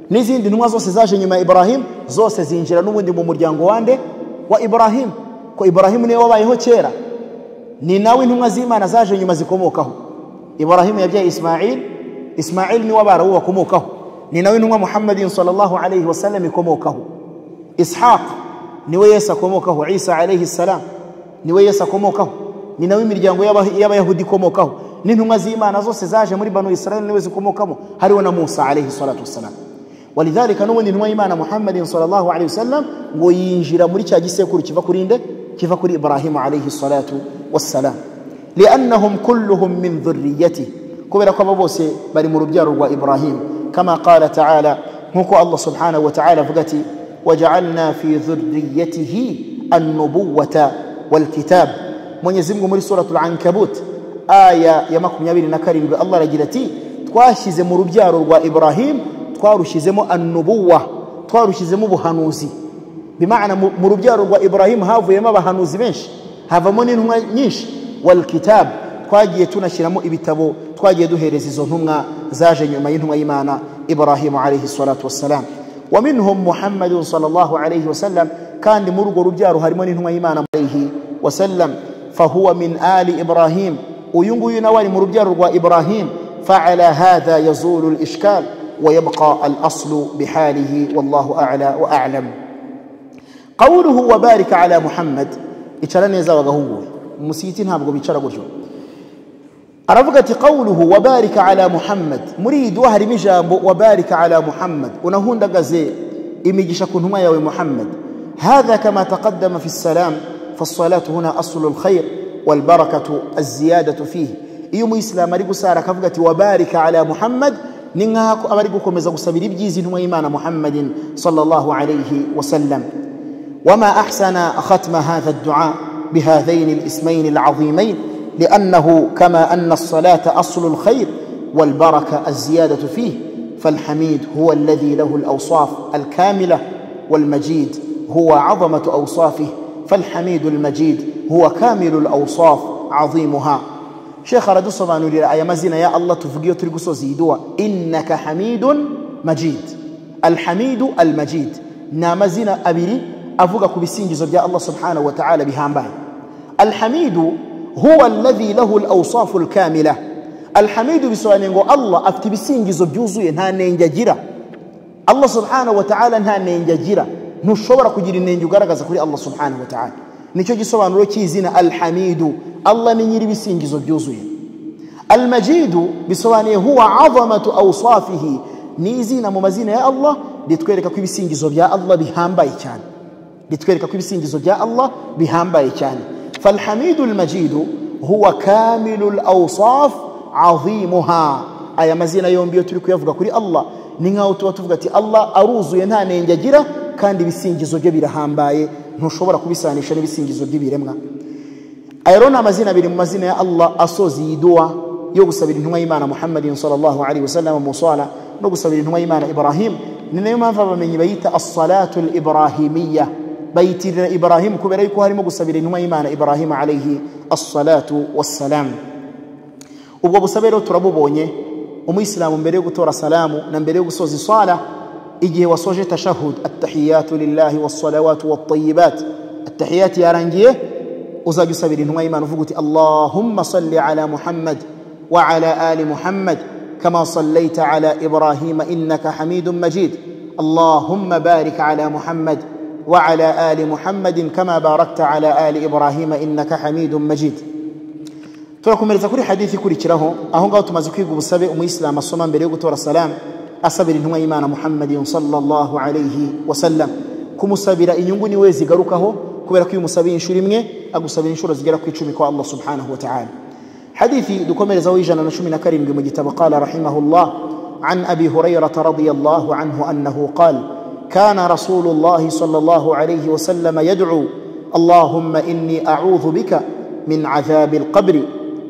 n'izindi ntumwa zose zaje nyuma ya ibrahim zose zinjira n'ubundi mu muryango wande wa ibrahim ko ibrahim niwe wabayeho kera ni nawe intumwa z'imana zaje nyuma zikomokaho ibrahimu yabyaye ismail ismail niwe abarabu bakomokaho ni nawe intumwa muhammadin sallallahu alaihi wasallam ikomokaho ishaq niwe yesu akomokaho isa alaihi salam niwe yesu akomokaho ni nawe imiryango y'abayahudi ikomokaho n'intumwa z'imana zose zaje muri banu israeli niwe zikomokamo hariho na musa alaihi salatu wassalam walidhalika n'ubundi intumwa y'imana muhammadin sallallahu alaihi wasallam ngo yinjira muri cya gisekuru kiva kuri nde kiva kuri ibrahimu alaihi salatu wassalam لأنهم كلهم من ذريته كبير كبابوسي بني مربيار وإبراهيم كما قال تعالى هكو الله سبحانه وتعالى فقتي وجعلنا في ذريته النبوة والكتاب من يزمكم من سورة العنكبوت آية يمكم يبين نكرم الله رجلتي twashyize mu rubyaro rwa iburahimu twarushizemo annubuwa twarushizemo ubuhanuzi bimana mu rubyaro rwa iburahimu havuyemo abahanuzi benshi havamo n'intumwa nyinshi والكتاب twagiye tunashyiramo ibitabo twagiye duhereza izo ntumwa zaje nyuma y'intumwa y'imana ibrahimu alaihi salatu wassalam ومنهم محمد صلى الله عليه وسلم kandi muri urwo rubyaro harimo n'intumwa y'imana alayhi wasallam fahuwa min ali ibrahim uyu nguyu nawe ari mu rubyaro rwa ibrahim faala hadha yazulu lishkal ويبقى الأصل بحاله والله أعلى وأعلم قوله وبارك على محمد icara neza abagahungu musiti ntabwo bicara gutyo aravuga ati qawluhu wabarika ala muhammad muri iyi duwa harimo ijambo wabarika ala muhammad unahundagaze imigisha ku ntumwa yawe muhammad hadha kama taqaddama fi salam fasalatu huna aslu lkhair walbarakatu aziyadatu fihi iyo umuyisilamu ari gusara akavuga ati wabarika ala muhammad ni nk'aho aba ari gukomeza gusabira ibyiza intumwa y'imana muhammadin sallallahu alayhi wasallam وما أحسن ختم هذا الدعاء بهذين الاسمين العظيمين لأنه كما أن الصلاة أصل الخير والبركة الزيادة فيه فالحميد هو الذي له الأوصاف الكاملة والمجيد هو عظمة أوصافه فالحميد المجيد هو كامل الأوصاف عظيمها شيخ رد صبانولي آية مزينة يا الله تفقية ترقصو زيدوا إنك حميد مجيد الحميد المجيد نامزينة أبري أفوق كبسين جزب يا الله سبحانه وتعالى بهامبان الحميد هو الذي له الأوصاف الكاملة الحميد بسوانينغو الله أفتبسين جزب يوزوي نها نينجاجيرا الله سبحانه وتعالى نها نينجاجيرا نشورا كجيري نينجوغارا كذكري الله سبحانه وتعالى nicyo gisobanuro cy'izina alhamidu allah ni nyiri ibisingizo byuzuye almajidu bisobanuye huwa azamatu awsafihi ni izina mu mazina ya allah ritwereka ko ibisingizo bya allah bihambaye cyane ritwereka ko ibisingizo bya allah bihambaye cyane falhamidu almajidu huwa kamilu alawsaf azimuha aya mazina yombi iyo turi kuyavuga kuri allah ni nk'aho tuba tuvuga ati allah aruzuye nta nenge agira kandi ibisingizo bye birahambaye ntushobora kubisanisha n'ibisingizo by'ibiremwa aya rero ni amazina abiri mu mazina ya allah asoza iyi duwa yo gusabira intumwa y'imana muhammadin sallallahu alaihi wasallam musala no gusabira intumwa y'imana ibrahim ni nayo mpamvu abamenyi bayita as-salatu al-ibrahimiyya bayitirira ibrahim kubera yuko harimo gusabira intumwa y'imana ibrahim alaihi as-salatu was-salam ubwo busabe rero turabubonye umuyisilamu mbere yo gutora salamu na mbere yo gusoza isala igihe wasoje tashahud attahiyatu lillahi wassalawatu wattayibat attahiyati yarangiye uzajya usabira intumwa y'imana uvuga uti allahumma salli ala muhammad wa ala ali muhammad kama sallaita ala ibrahima innaka hamidun majid اللهم بارك على محمد وعلى آل محمد كما باركت على آل إبراهيم إنك حميد مجيد turakomereza kuri hadithi ikurikiraho aho ngaho tumaze kwiga ubusabe umuyisilamu asoma mbere yo gutora salamu asabira intumwa y'imana muhammadin sallallahu alayhi wasallam kumusabira inyungu niwe zigarukaho kubera ko iyo umusabiye inshuro imwe agusabira inshuro zigera ku icumi kwa allah subhanahu wa ta'ala hadithi dukomerezaho ijana na cumi na karindwi mu gitabo qala rahimahullah عن أبي هريرة رضي الله عنه أنه قال كان رسول الله صلى الله عليه وسلم يدعو اللهم إني أعوذ بك من عذاب القبر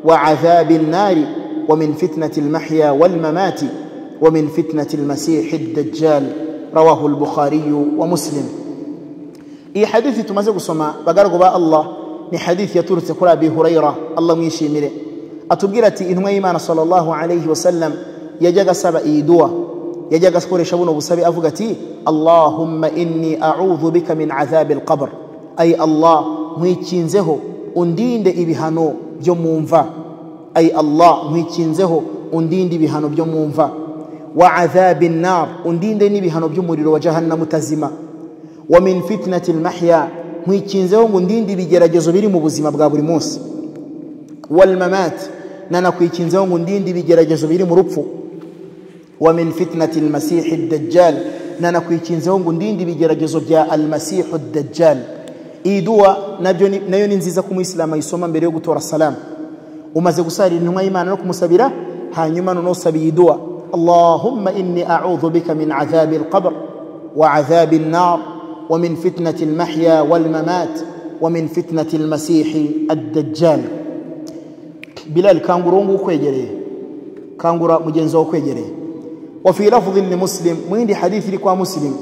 وعذاب النار ومن فتنة المحيا والممات ومن فتنة المسيح الدجال رواه البخاري ومسلم إي حديث تمزق سما بقرق با الله ni hadithi yaturutse kuri abi hurayra allah mwishimire atubwira ati intumwa y'imana sallallahu alayhi wasallam yajyaga asaba iyi duwa yajyaga akoresha buno busabe avuga ati allahumma inni audhu bika min adhabi alqabr ay allah nkwikinzeho undinde ibihano byo mu mva ay allah nkwikinzeho undinde ibihano byo mu mva wa adhabi nnar undinde n'ibihano by'umuriro wa jahannamu utazima wa min fitnati almahya nkwikinzeho ngo undinde ibigeragezo biri mu buzima bwa buri munsi walmamat nanakwikinzeho ngo undinde ibigeragezo biri mu rupfu wa min fitnati almasihi ddajjal nanakwikinzeho ngo undinde ibigeragezo bya almasihu ddajjal iyi duwa nayo ni nziza ko umuyisilamu ayisoma mbere yo gutora salamu umaze gusarira intumwa y'imana no kumusabira hanyuma noneho usaba iyi duwa اللهم إني أعوذ بك من عذاب القبر وعذاب النار ومن فتنة المحيا والممات ومن فتنة المسيح الدجال بلال كانغورونغو كويجري كانغورا مجنزو كويجري وفي لفظ لمسلم وين حديث لكوا مسلم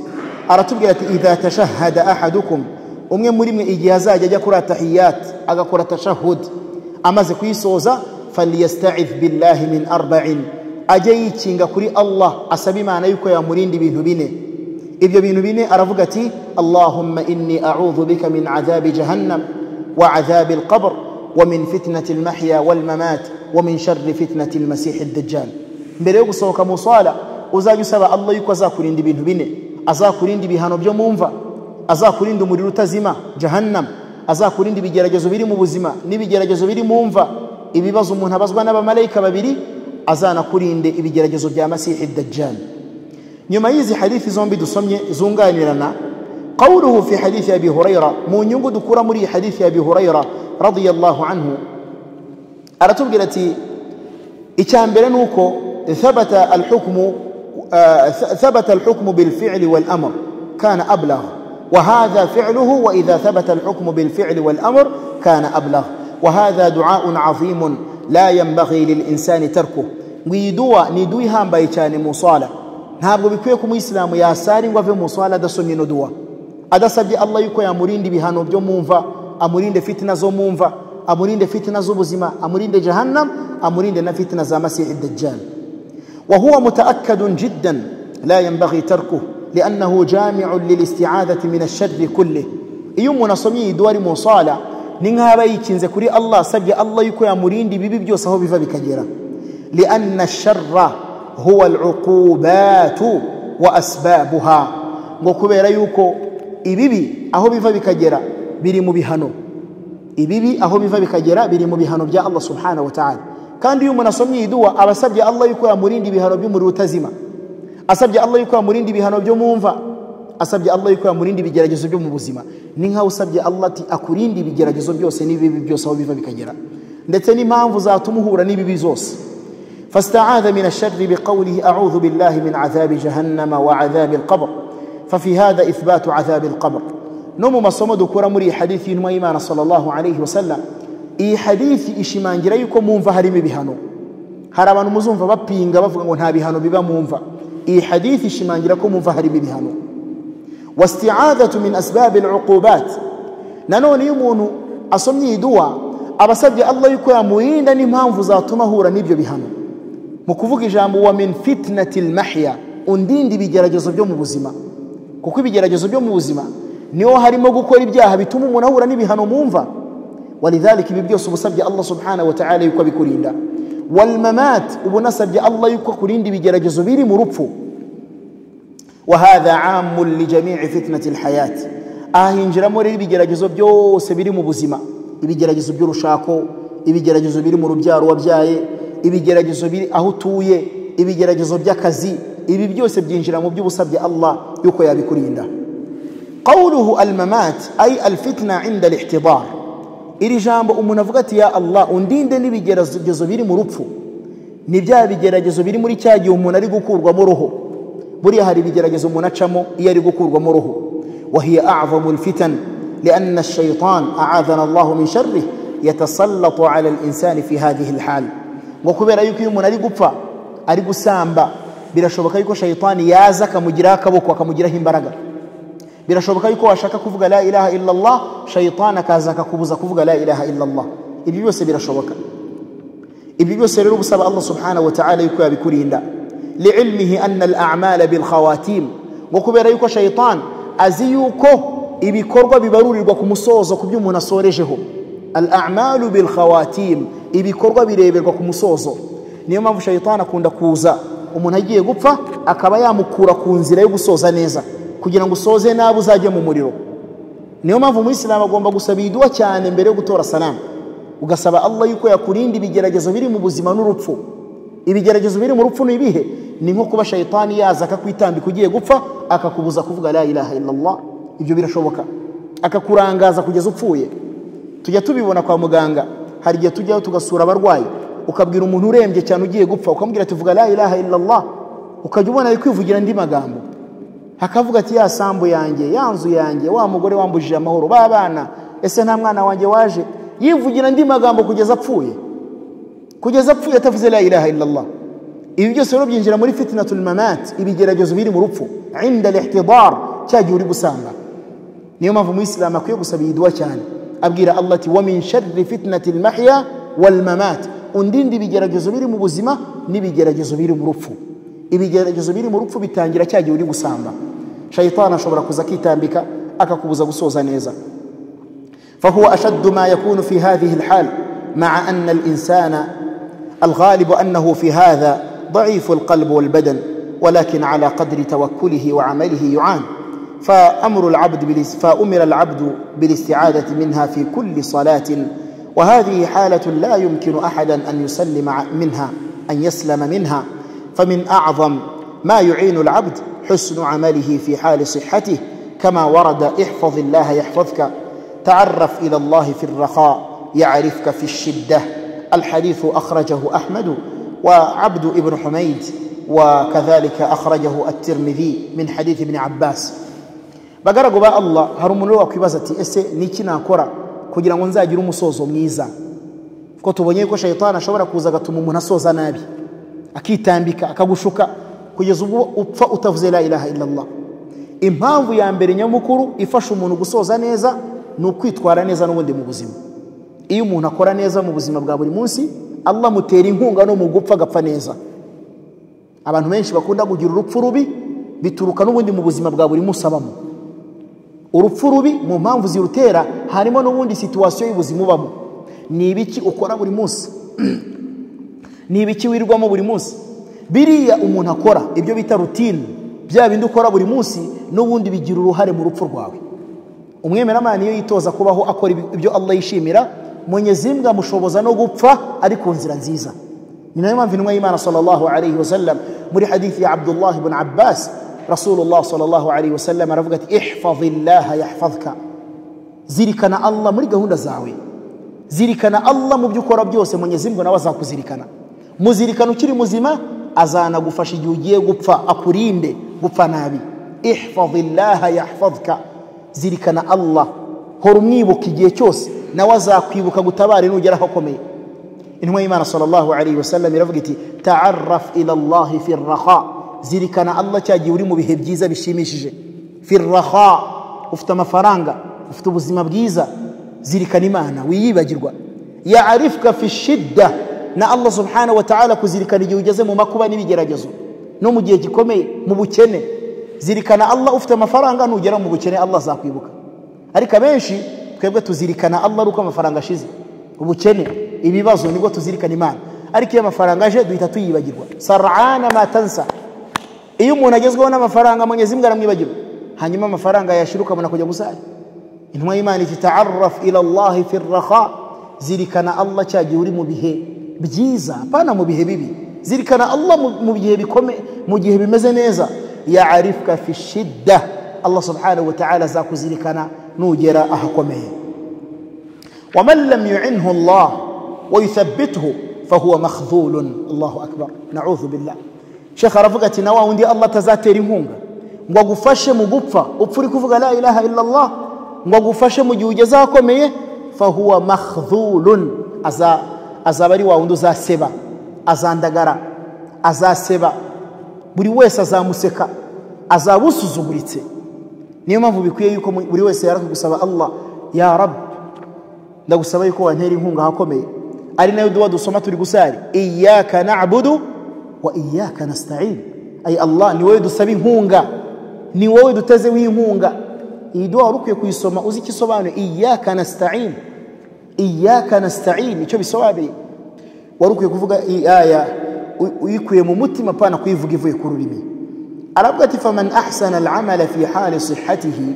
أرتبقى إذا تشهد أحدكم umwe muri mwe igihe azajya ajya kuri atahiyat agakora tashahud amaze kuyisoza falyastaidh billahi min arba'in ajye yikinga kuri allah asaba imana yuko yamurinda ibintu bine ibyo bintu bine aravuga ati allahumma inni a'udhu bika min adhabi jahannam wa adhabi alqabr wa min fitnati almahya walmamat wa min sharri fitnati almasih ad-dajjal mbere yo gusohoka mu swala uzajya usaba allah yuko azakurinda ibintu bine azakurinda ibihano byo mumva azakurinda umuriro utazima jahannam azakurinda ibigeragezo biri mu buzima n'ibigeragezo biri mu mva ibibazo umuntu abazwa n'abamarayika babiri azanakurinde ibigeragezo bya masihi dajjal nyuma y'izi hadithi zombi dusomye zunganirana qawluhu fi hadithi abi hurayra mu nyungu dukura muri iyi hadithi abi hurayra radiyallahu anhu aratubwira ati icya mbere ni uko thabata alhukmu ثبت الحكم بالفعل والأمر كان أبلغ وهذا فعله وإذا ثبت الحكم بالفعل والأمر كان أبلغ وهذا دعاء عظيم لا ينبغي للإنسان تركه ويدوا ندوي هم بيتان مصالة ntabwo bikwiye ko umuyisilamu yasara ingwa ave mu swala adasomye ino duwa adasabye allah yuko yamurinde ibihano byo mumva amurinde fitina zo mumva amurinde fitina z'ubuzima amurinde jahannam amurinde na fitina za masihi dajjal وهو متأكد جدا لا ينبغي تركه لأنه جامع للاستعاذة من الشر كله إيوم نصمي دوار مصالة نينها بايكين زكري الله سجي الله يكو يامرين دي بيبي بجو صحو بفا بكجيرا لأن الشر هو العقوبات وأسبابها وكبير يكو إبيبي أهو بفا بكجيرا بيري مبهانو إبيبي أهو بفا بكجيرا بيري مبهانو بجاء الله سبحانه وتعالى kandi iyo umuntu asomye iyi duwa aba asabye allah yuko yamurinda ibihano by'umuriro utazima asabye allah yuko yamurinda ibihano byo mu mva asabye allah yuko yamurinda ibigeragezo byo mu buzima ni nkaho usabye allah ati akurinde ibigeragezo byose n'ibibi byose aho biva bikagera ndetse n'impamvu zatuma uhura n'ibibi zose فاستعاذ من الشر بقوله أعوذ بالله من عذاب جهنم وعذاب القبر ففي هذا إثبات عذاب القبر نوم مصمد كرة مري حديث نميمان صلى الله عليه وسلم iyi hadithi ishimangira yuko mumva harimo ibihano hari abantu muzumva bapinga bavuga ngo nta bihano biba mumva iyi hadithi ishimangira ko mumva harimo ibihano wasti'adatu min asbab al'uqubat nanone iyo umuntu asomye iyi duwa aba asabye allah yuko yamurinda n'impamvu zatuma ahura n'ibyo bihano mu kuvuga ijambo wa min fitnati mahya undinda ibigeragezo byo mu buzima kuko ibigeragezo byo mu buzima niho harimo gukora ibyaha bituma umuntu ahura n'ibihano mumva ولذلك بيبيوس بسبج الله سبحانه وتعالى يكو بكوريندا والممات وبنسبج الله يكو كوريندي بجرجزو بيري مربفو وهذا عام لجميع فتنة الحياة ahinjira muri ibigeragezo byose biri mu buzima ibigeragezo by'urushako ibigeragezo biri mu rubyaro wabyaye ibigeragezo biri aho utuye ibigeragezo by'akazi ibi byose byinjira mu by'ubusabye allah yuko yabikurinda qawluhu almamat ay alfitna inda alihtidar iri jambo umuntu avuga ati ya allah undinde n'ibigeragezo biri mu rupfu ni bya bigeragezo biri muri cya gihe umuntu ari gukurwamo roho buriya hari ibigeragezo umuntu acamo iyo ari gukurwamo roho wahiya azamu lfitan لأن الشيطان أعاذنا الله من شره يتسلط على الإنسان في هذه الحال وكبير أيك يمون أريق فا أريق سامبا بلا شبكة يكو شيطان يازك مجراك بك وكمجره برقا birashoboka yuko washaka kuvuga la ilaha illallah shayitani akaza akakubuza kuvuga la ilaha illallah ibyo byose birashoboka ibyo byose rero gusaba allah subhanahu wa ta'ala yuko yabikurinda liilmihi anna al'amala bilkhawatim ngo kubera yuko shayitani azi yuko ibikorwa bibarurirwa ku musozo ku byo umuntu asorejeho al'amalu bilkhawatim ibikorwa bireberwa ku musozo niyo mpamvu shayitani akunda kuza umuntu agiye gupfa akaba yamukura ku nzira yo gusoza neza kugira ngo usoze nabi uzajye mu muriro niyo mpamvu umuyisilamu agomba gusaba iyiduwa cyane mbere yo gutora salamu ugasaba allah yuko yakurinda ibigeragezo biri mu buzima n'urupfu ibigeragezo biri mu rupfu ni ibihe ni nko kuba shayitani yaza akakwitambika ugiye gupfa akakubuza kuvuga la ilaha illallah ibyo birashoboka akakurangaza kugeza upfuye tujya tubibona kwa muganga hari igihe tujyayo tugasura abarwayi ukabwira umuntu urembye cyane ugiye gupfa ukamubwira tuvuga la ilaha illallah ukajya ubona ari kwivugira andi magambo hakavuga ati ya sambu yanjye ya nzu yanjye wa mugore wambujije amahoro ba bana ese nta mwana wanjye waje yivugira andi magambo kugeza apfuye kugeza apfuye atavuze la ilaha illallah ibi byose rero byinjira muri fitnatul mamat ibigeragezo biri mu rupfu inda lihtidar cya gihe uri gusanga niyo mpamvu umuyisilamu akwiye gusaba iyi duwa cyane abwira allah ati wa min sharri fitnati lmahya walmamat undinde ibigeragezo biri mu buzima n'ibigeragezo biri mu rupfu ibigeragezo biri mu rupfu bitangira cya gihe uri gusamba shayitani ashobora kuza akitambika akakubuza gusoza neza فهو أشد ما يكون في هذه الحال مع أن الإنسان الغالب أنه في هذا ضعيف القلب والبدن ولكن على قدر توكله وعمله يعان فأمر العبد بالاس- فأمر العبد بالاستعادة منها في كل صلاة وهذه حالة لا يمكن أحدا أن يسلم ع- منها أن يسلم منها فمن أعظم ما يعين العبد حسن عمله في حال صحته كما ورد احفظ الله يحفظك تعرف إلى الله في الرخاء يعرفك في الشدة الحديث أخرجه أحمد وعبد ابن حميد وكذلك أخرجه الترمذي من حديث ابن عباس bagaragu ba allah hari umuntu wakwibaza ati ese ni iki nakora kugira ngo nzagire umusozo mwiza kuko tubonye ko shayitani ashobora kuza agatuma umuntu asoza nabi akitambika akagushuka kugeza ubwo upfa utavuze la ilaha illallah impamvu ya mbere nyamukuru ifasha umuntu gusoza neza ni ukwitwara neza n'ubundi mu buzima iyo umuntu akora neza mu buzima bwa buri munsi allah amutera inkunga no mu gupfa agapfa neza abantu benshi bakunda kugira urupfu rubi bituruka n'ubundi mu buzima bwa buri munsi abamo urupfu rubi mu mpamvu zirutera harimo n'ubundi situwasiyo y'ubuzima ubamo ni ibiki ukora buri munsi ni ibiki wirirwamo buri munsi biriya umuntu akora ibyo bita rutine bya bindi ukora buri munsi n'ubundi bigira uruhare mu rupfu rwawe umwemeramana iyo yitoza kubaho akora ibi- ibyo allah yishimira munyezimbwa amushoboza no gupfa ari ku nzira nziza ni nayo mpamvu intumwa y'imana sallallahu alaihi wasallam muri hadithi ya abdullah ibn abbas rasulullah sallallahu alaihi wasallam aravuga ati ihfazillaha yahfazka zirikana allah muri gahunda zawe zirikana allah mu byo ukora byose munyezimbwa nawe azakuzirikana muzirikana ukiri muzima azanagufasha igihe ugiye gupfa akurinde gupfa nabi ihfazillaha yahfazka zirikana allah hora umwibuka igihe cyose nawe azakwibuka gutabare nugera aho akomeye intumwa y'imana sallallahu alaihi wasallam iravuga iti taarraf ila llahi fi rraha zirikana allah cya gihe uri mu bihe byiza bishimishije fi rraha ufite amafaranga ufite ubuzima bwiza zirikana imana wiyibagirwa yarifka fi shidda na allah subhanahu wa ta'ala kuzirikana igihe ugeze mu makuba n'ibigeragezo no mu gihe gikomeye mu bukene zirikana allah ufite amafaranga nugera mu bukene allah azakwibuka ariko abenshi twebwe tuzirikana allah ari uko amafaranga ashize ubukene ibibazo nibwo tuzirikana imana ariko iyo amafaranga aje duhita tuyibagirwa sarana matansa iyo umuntu agezweho n'amafaranga munyezimbwa aramwibagirwa hanyuma amafaranga yashira ukabona kujya gusaya intumwa y'imana iti taarraf ila llahi fi rraha zirikana allah cya gihe uri mu bihe byiza apana mu bihe bibi zirikana allah mu- mu gihe bikome mu gihe bimeze neza yarifka fi shidda allah subhanahu wataala azakuzirikana nugera ahakomeye ومن لم يعنه الله ويثبته فهو مخذول الله أكبر نعوذ بالله شيخ رفقتي نوا وندي الله تزاتير هونغا ngwagufashe mu gupfa upfa uri kuvuga la ilaha illallah ngwagufashe mu gihe ugeze ahakomeye fahuwa makhdhulun Aza- azaba ari wa wundi uzaseba azandagara azaseba buri wese azamuseka azaba usuzuguritse niyo mpamvu bikwiye yuko mu- buri wese yarakugusaba allah ya rabu ndagusaba yuko wantera inkunga ahakomeye ari nayo duwa dusoma turi gusari iyaka nabudu wa iyaka nastain ay allah ni wowe dusaba inkunga ni wowe dutezeho inkunga iyi duwa wari ukwiye kuyisoma uzi icyo isobanuye iyaka nastain iyaka nastain icyo bisobanuye wari ukwiye kuvuga iyi aya u- uyikuye mu mutima apana kuyivuga ivuye ku rurimi aravuga ati faman ahsana alamala fi hali sihatihi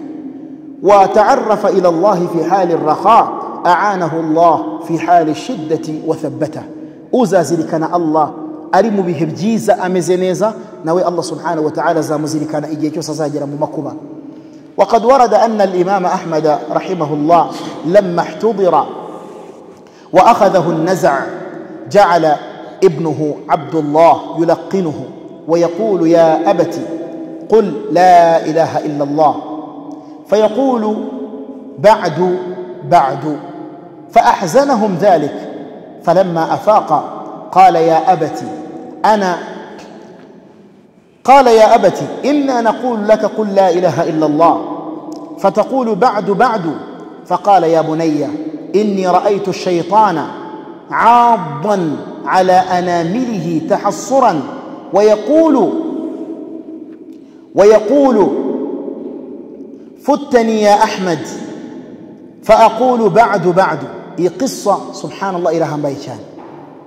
وتعرف إلى الله في حال الرخاء أعانه الله في حال الشدة وثبته uzazirikana allah ari mu bihe byiza ameze neza nawe allah subhanahu wataala azamuzirikana igihe cyose azagera mu makuba وقد ورد أن الإمام أحمد رحمه الله لما احتضر وأخذه النزع جعل ابنه عبد الله يلقنه ويقول يا أبت قل لا إله إلا الله فيقول بعد بعد فأحزنهم ذلك فلما أفاق قال يا أبت أنا قال يا أبت إنا نقول لك قل لا إله إلا الله فتقول بعد بعد فقال يا بني إني رأيت الشيطان عاضا على أنامله تحصرا ويقول ويقول فتني يا أحمد فأقول بعد بعد هي قصة سبحان الله إلى بايشان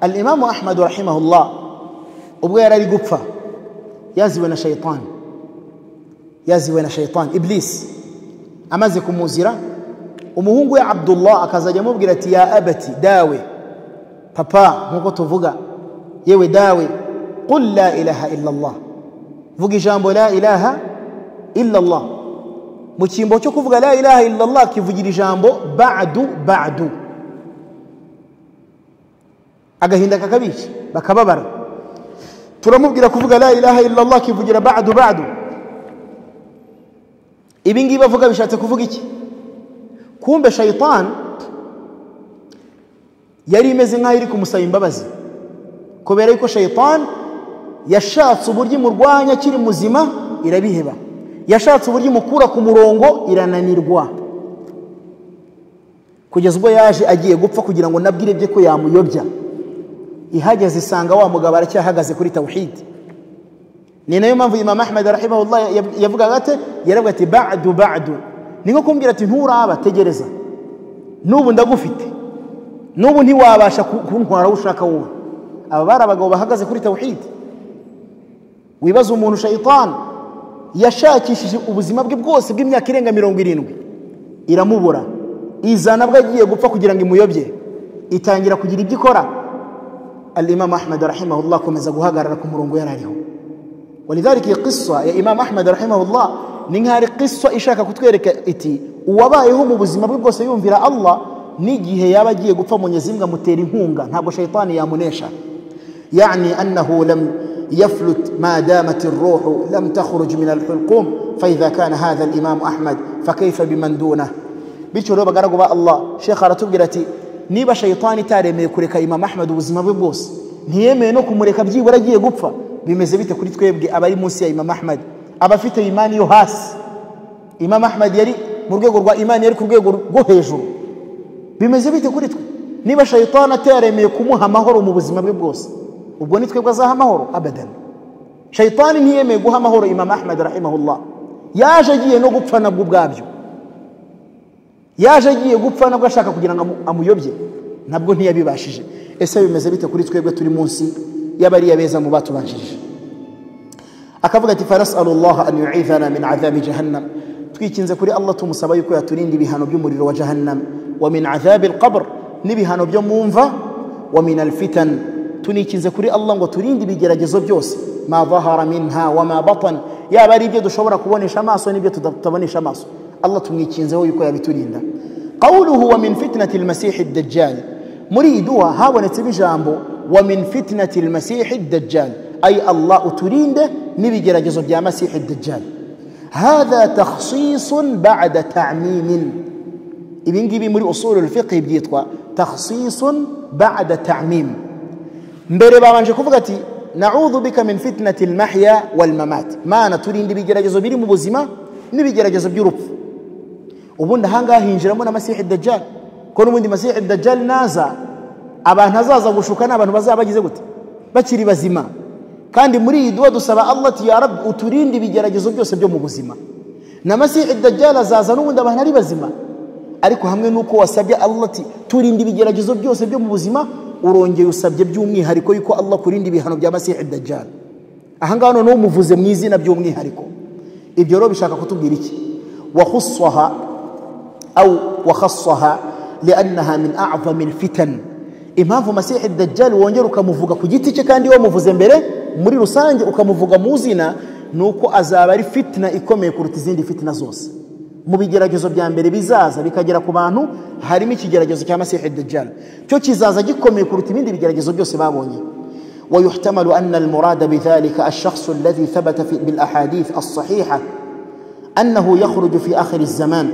الإمام أحمد رحمه الله وبغير القفة يزوين شيطان يزوين شيطان إبليس amaze kumuzira umuhungu we abdullah akazajya amubwira ati ya abati dawe papa nk'uko tuvuga yewe dawe qul la ilaha illallah vuga ijambo la ilaha illallah mu cyimbo cyo kuvuga la ilaha illallah akivugira ijambo badu badu agahinda kakabica bakababara turamubwira kuvuga la ilaha illallah akivugira badu badu ibi ngibi bavuga bishatse kuvuga iki kumbe shayitani yari imeze nk'aho iri kumusaba imbabazi kubera yuko shayitani yashatse uburyo imurwanya akiri muzima irabiheba yashatse uburyo imukura ku murongo irananirwa kugeza ubwo yaje agiye gupfa kugira ngo nabwire bye ko yamuyobya ihageze isanga wa mugabo aracyahagaze kuri tawuhidi ni nayo mpamvu imam ahmed rahimahullah yavugaga ati yaravuga ati badu badu ni nko kumbwira ati nturaba tegereza n'ubu ndagufite n'ubu ntiwabasha kuntwara aho ushaka wowe aba bari abagabo bahagaze kuri tawuhidi wibaza umuntu shayitani yashakishije ubuzima bwe bwose bw'imyaka irenga mirongo irindwi iramubura izana bwo agiye gupfa kugira ngo imuyobye itangira kugira ibyo ikora alimamu ahmed rahimahullah akomeza guhagarara ku murongo yari ariho ولذلك هي قصة يا إمام أحمد رحمه الله نهار قصة إشاكا كتكيرك إتي وبايهم بزيما بيبقوا سيumvira Allah nigihe yaba agiye gupfa Mwenyezi Mungu amutera inkunga ntabwo shaytani yamunesha yani annahu lam يفلت ما دامت الروح لم تخرج من الحلقوم فإذا كان هذا الإمام أحمد فكيف بمن دونه bityo rero bagaragu Allah shekha aratubwira ati niba shaytani taremeye kureka Imam Ahmad ubuzima bwe bwose ntiyemeye no kumureka byibura agiye gupfa bimeze bite kuri twebwe abari munsi ya imamu ahmad abafite imani yo hasi imamu ahmad yari mu rwego rwa imani yari ku rwego rwo hejuru bimeze bite kuri twe niba shayitani ataremeye kumuha amahoro mu buzima bwe bwose ubwo ni twebwe azaha amahoro abadani shayitani ntiyemeye guha amahoro imamu ahmad rahimahullah yaje agiye no gupfa nabwo ubwabyo yaje agiye gupfa nabwo ashaka kugira ngo amuyobye nabwo ntiyabibashije ese bimeze bite kuri twebwe turi munsi y'abariya beza mu batubanjirije akavuga ati fanasalullah an yu'idhana min adhabi jahannam twikinze kuri Allah tumusaba yuko yaturinda ibihano by'umuriro wa jahannam wa min adhabi alqabr n'ibihano byo mumva wa min alfitan tunikinze kuri Allah ngo turinde ibigeragezo byose ma dhahara minha wa ma batan yaba ari ibyo dushobora kubonesha amaso n'ibyo tutabonesha amaso Allah tumwikinzeho yuko yabiturinda qawluhu wa min fitnati almasih ad-dajjal muri idua habonetse bijambo ومن فتنة المسيح الدجال أي الله تريد نبي جرجز يا مسيح الدجال هذا تخصيص بعد تعميم ابن جيبي مري أصول الفقه بيتوا تخصيص بعد تعميم مبري بابان شكوفغتي نعوذ بك من فتنة المحيا والممات ما أنا تريد نبي جرجز بيري مبوزما نبي جرجز بيروب وبند هانغا هنجرمونا مسيح الدجال كونوا من مسيح الدجال نازا abantu azaza gushuka ni abantu bazaba bagize gute bakiri bazima kandi muri iyi duwa dusaba allah ya rabu uturinde ibigeragezo byose byo mu buzima na masihi dajjal azaza n'ubundi abantu ari bazima ariko hamwe n'uko wasabye allah ati turinde ibigeragezo byose byo mu buzima urongeye usabye by'umwihariko yuko allah kurinda ibihano bya masihi dajjal aha ngaha noneho umuvuze mu izina by'umwihariko ibyo rero bishaka kutubwira iki wahusaha awu wahasaha liannaha min acdami alfitani impamvu masihi dajjal wongera ukamuvuga ku giti cye kandi wamuvuze mbere muri rusange ukamuvuga mu zina ni uko azaba ari fitina ikomeye kuruta izindi fitina zose mu bigeragezo bya mbere bizaza bikagera ku bantu harimo ikigeragezo cya masihi dajjal cyo kizaza gikomeye kuruta ibindi bigeragezo byose babonye ويحتمل أن المراد بذلك الشخص الذي ثبت في بالأحاديث الصحيحة أنه يخرج في آخر الزمان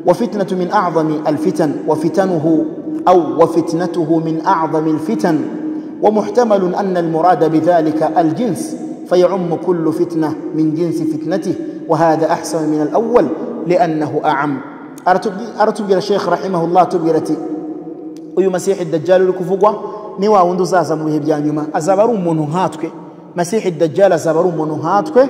وفتنة من أعظم الفتن وفتنه أو وفتنته من أعظم الفتن ومحتمل أن المراد بذلك الجنس فيعم كل فتنة من جنس فتنته وهذا أحسن من الأول لأنه أعم أرتبقى الشيخ رحمه الله تبقرتي uyu masihi dajjal uri kuvugwa ni wa wundi uzaza mu bihe bya nyuma azaba ari umuntu nkatwe masihi dajjal azaba ari umuntu nkatwe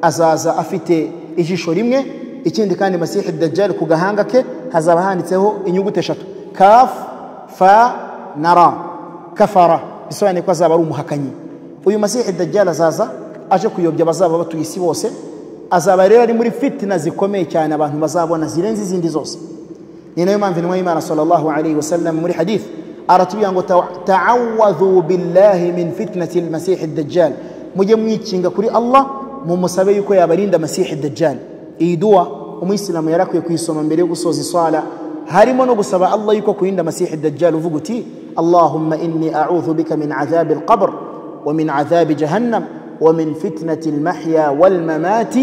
azaza afite ijisho rimwe ikindi kandi masihi dajjal ku gahanga ke hazaba handitseho inyuguti eshatu kaf fa na ra kafara bisobanuye ko azaba ari umuhakanyi uyu masihi dajjal azaza aje kuyobya abazaba batuye isi bose azaba rero ari muri fitina zikomeye cyane abantu bazabona zirenze izindi zose ni nayo mpamvu intumwa y'imana sallallahu alayhi wa sallam muri hadith aratubwira ngo ta'awadhu billahi min fitnati almasihi dajjal mujye mwikinga kuri allah mumusabe yuko yabarinda masihi dajjal iyi duwa umuyisilamu yari akwiye kuyisoma mbere yo gusoza iswala harimo no gusaba allah yuko kurinda masihi dajjal uvuga uti allahumma inni a'udhu bika min adhabi alqabr wa min adhabi jahannam ومن فتنة المحيا والممات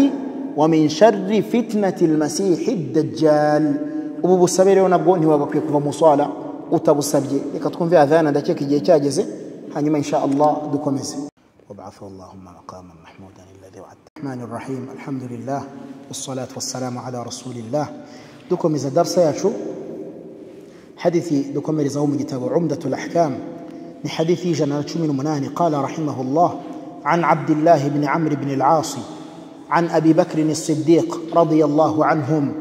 ومن شر فتنة المسيح الدجال ubu busabe rero nabwo ntiwagakwiye kuva mu swala utabusabye reka twumve adhana ndakeka igihe cyageze hanyuma insha allah dukomeze وابعثه اللهم مقاما محمودا الذي وعدته الرحمن الرحيم الحمد لله والصلاة والسلام على رسول الله دكم إذا درس ياتشو حديثي دكم رزوم كتاب عمدة الأحكام لحديثي جنرتشو من مناني قال رحمه الله عن عبد الله بن عمرو بن العاص عن ابي بكر الصديق رضي الله عنهم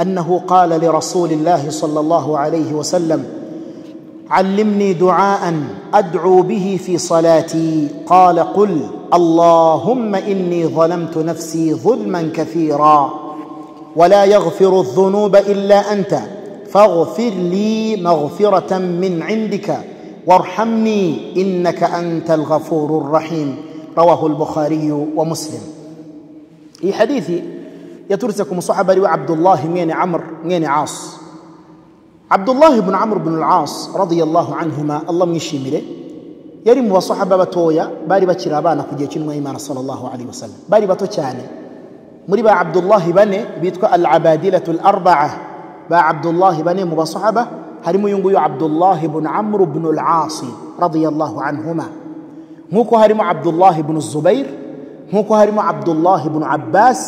انه قال لرسول الله صلى الله عليه وسلم علمني دعاء ادعو به في صلاتي قال قل اللهم اني ظلمت نفسي ظلما كثيرا ولا يغفر الذنوب الا انت فاغفر لي مغفره من عندك وارحمني انك انت الغفور الرحيم رواه البخاري ومسلم اي حديثي يترسكم صحابة روا عبد الله مين عمر مين عاص عبد الله بن عمرو بن العاص رضي الله عنهما الله ميشيمره يرم وصحابة بتويا باري بكير أبانا كجيه كنو إيمان صلى الله عليه وسلم باري بتو تشاني مريبا عبد الله بني بيتكو العبادلة الأربعة با عبد الله بني مبا صحابة هرمو ينقو عبد الله بن عمرو بن العاص رضي الله عنهما nk'uko harimo abdullahi bunu zubair nk'uko harimo abdullahi bunu abbas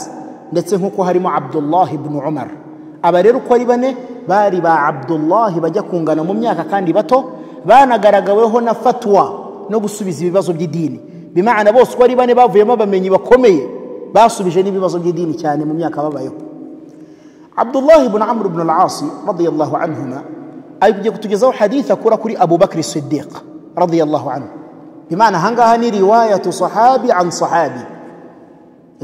ndetse nk'uko harimo abdullahi bunu umar aba rero uko ari bane bari ba abdullahi bajya kungana mu myaka kandi bato banagaragaweho na fatwa no gusubiza ibibazo by'idini bimana bose uko ari bane bavuyemo abamenyi bakomeye basubije n'ibibazo by'idini cyane mu myaka babayeho abdullahi bunu amr bunu alasi radiyallahu anhuma ari kujya kutugezaho haditha akura kuri abubakari sidiq radiyallahu anhu بمعنى هنغاها ني رواية صحابي عن صحابي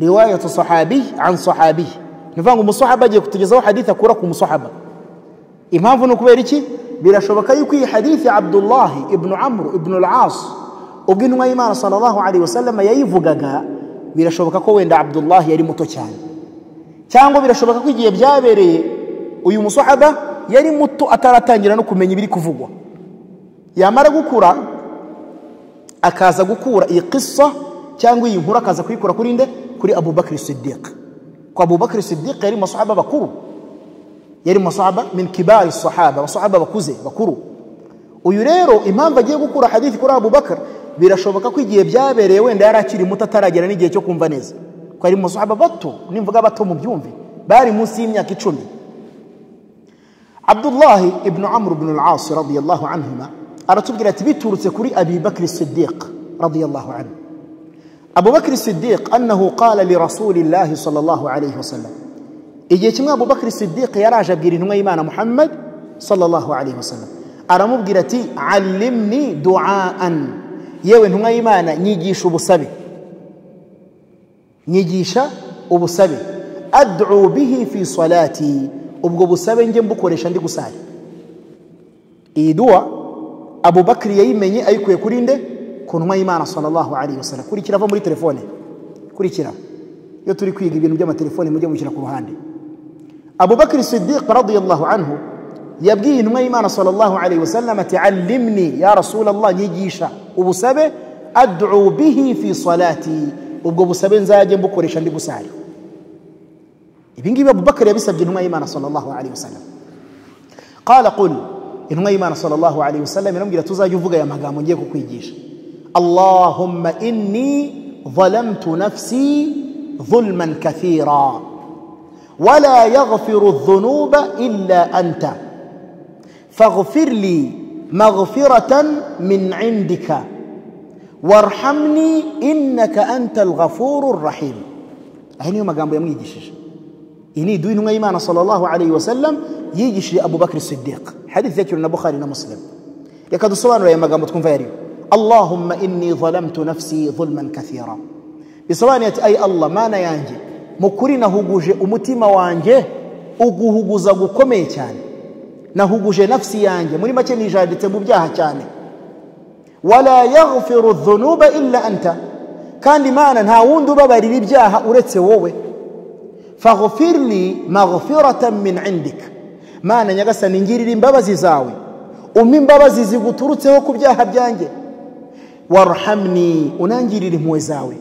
رواية صحابي عن صحابي نفانغو مصحابة جي كتجزاو حديثة كوركو مصحابة إمام فنو كبيريكي بلا شبكة يكي حديث عبد الله ابن عمرو ابن العاص وقنو ما إيمان صلى الله عليه وسلم ييفو غاقا بلا شبكة كوين دا عبد الله يري متوشان cyangwa birashoboka ko igihe byabereye uyu musahaba yari muto ataratangira no kumenya ibiri kuvugwa yamara gukura akaza gukura iyi kisa cyangwa iyi nkuru akaza kuyikura kuri nde kuri abubakari sidiq ko abubakari sidiq yari mu basahaba bakuru yari mu basahaba min kibari sahaba abasahaba bakuze bakuru uyu rero impamvu agiye gukura hadithi kuri abubakar birashoboka ko igihe byabereye wenda yari akiri muto ataragera n'igihe cyo kumva neza ko ari mu basahaba bato nimvuga bato mu byumve bari munsi y'imyaka icumi abdullahi ibnu amr ibn al-asi radiyallahu anhuma aratubwira ati biturutse kuri abi bakiri sidiq radiyallahu anhu abu bakiri sidiq annahu qala li rasulillahi sallallahu alayhi wasallam igihe kimwe abu bakiri sidiq yaraje abwira intumwa y'imana muhammad sallallahu alayhi wasallam aramubwira ati allimni duaan yewe ntumwa y'imana nyigisha ubusabe nyigisha ubusabe ad'u bihi fi salati ubwo busabe njye mbukoresha ndi gusari iyi duwa abubakari yayimenye ayikuye kuri nde ku ntumwa y'imana sallallahu alayhi wa sallam kurikira ava muri telefone kurikira iyo turi kwiga ibintu by'amatelefone mujye mushyira ku ruhande abubakari sidiq radiyallahu anhu yabwiye intumwa y'imana sallallahu alayhi wa sallam ati allimni ya rasulallah nyigisha ubusabe ad'u bihi fi salati ubwo busabe nzajye mbukoresha ndi gusari ibi ngibi abubakari yabisabye intumwa y'imana sallallahu alayhi wa sallam qala qul intumwa y'imana sallallahu alayhi wasallam iramubwira tuzajya uvuga aya magambo ngiye kukwigisha allahumma inni ظلمت نفسي ظلما كثيرا ولا يغفر الذنوب الا انت فاغفر لي مغفره من عندك وارحمني انك انت الغفور الرحيم هنا magambo yamwigishije iyi ni iduha intumwa y'imana sallallahu alayhi wa sallam yigishije abubakari sidiq hadithi yakiriwe na bukhari na musilimu reka dusobanure aya magambo twumva yariyo allahumma inni zalamtu nafsi zulman kathira bisobanuye ati ayi allah mana yanjye mu kuri nahuguje umutima wanjye uguhuguza gukomeye cyane nahuguje nafsi yanjye muri make nijanditse mu byaha cyane wala yaghfiru dhunuba illa anta kandi imana nta wundi ubabarira ibyaha uretse wowe faghfirli maghfiratan min indika mana nyagasani ngirira imbabazi zawe umpe imbabazi ziguturutseho ku byaha byanjye warhamni unangirire impuhwe zawe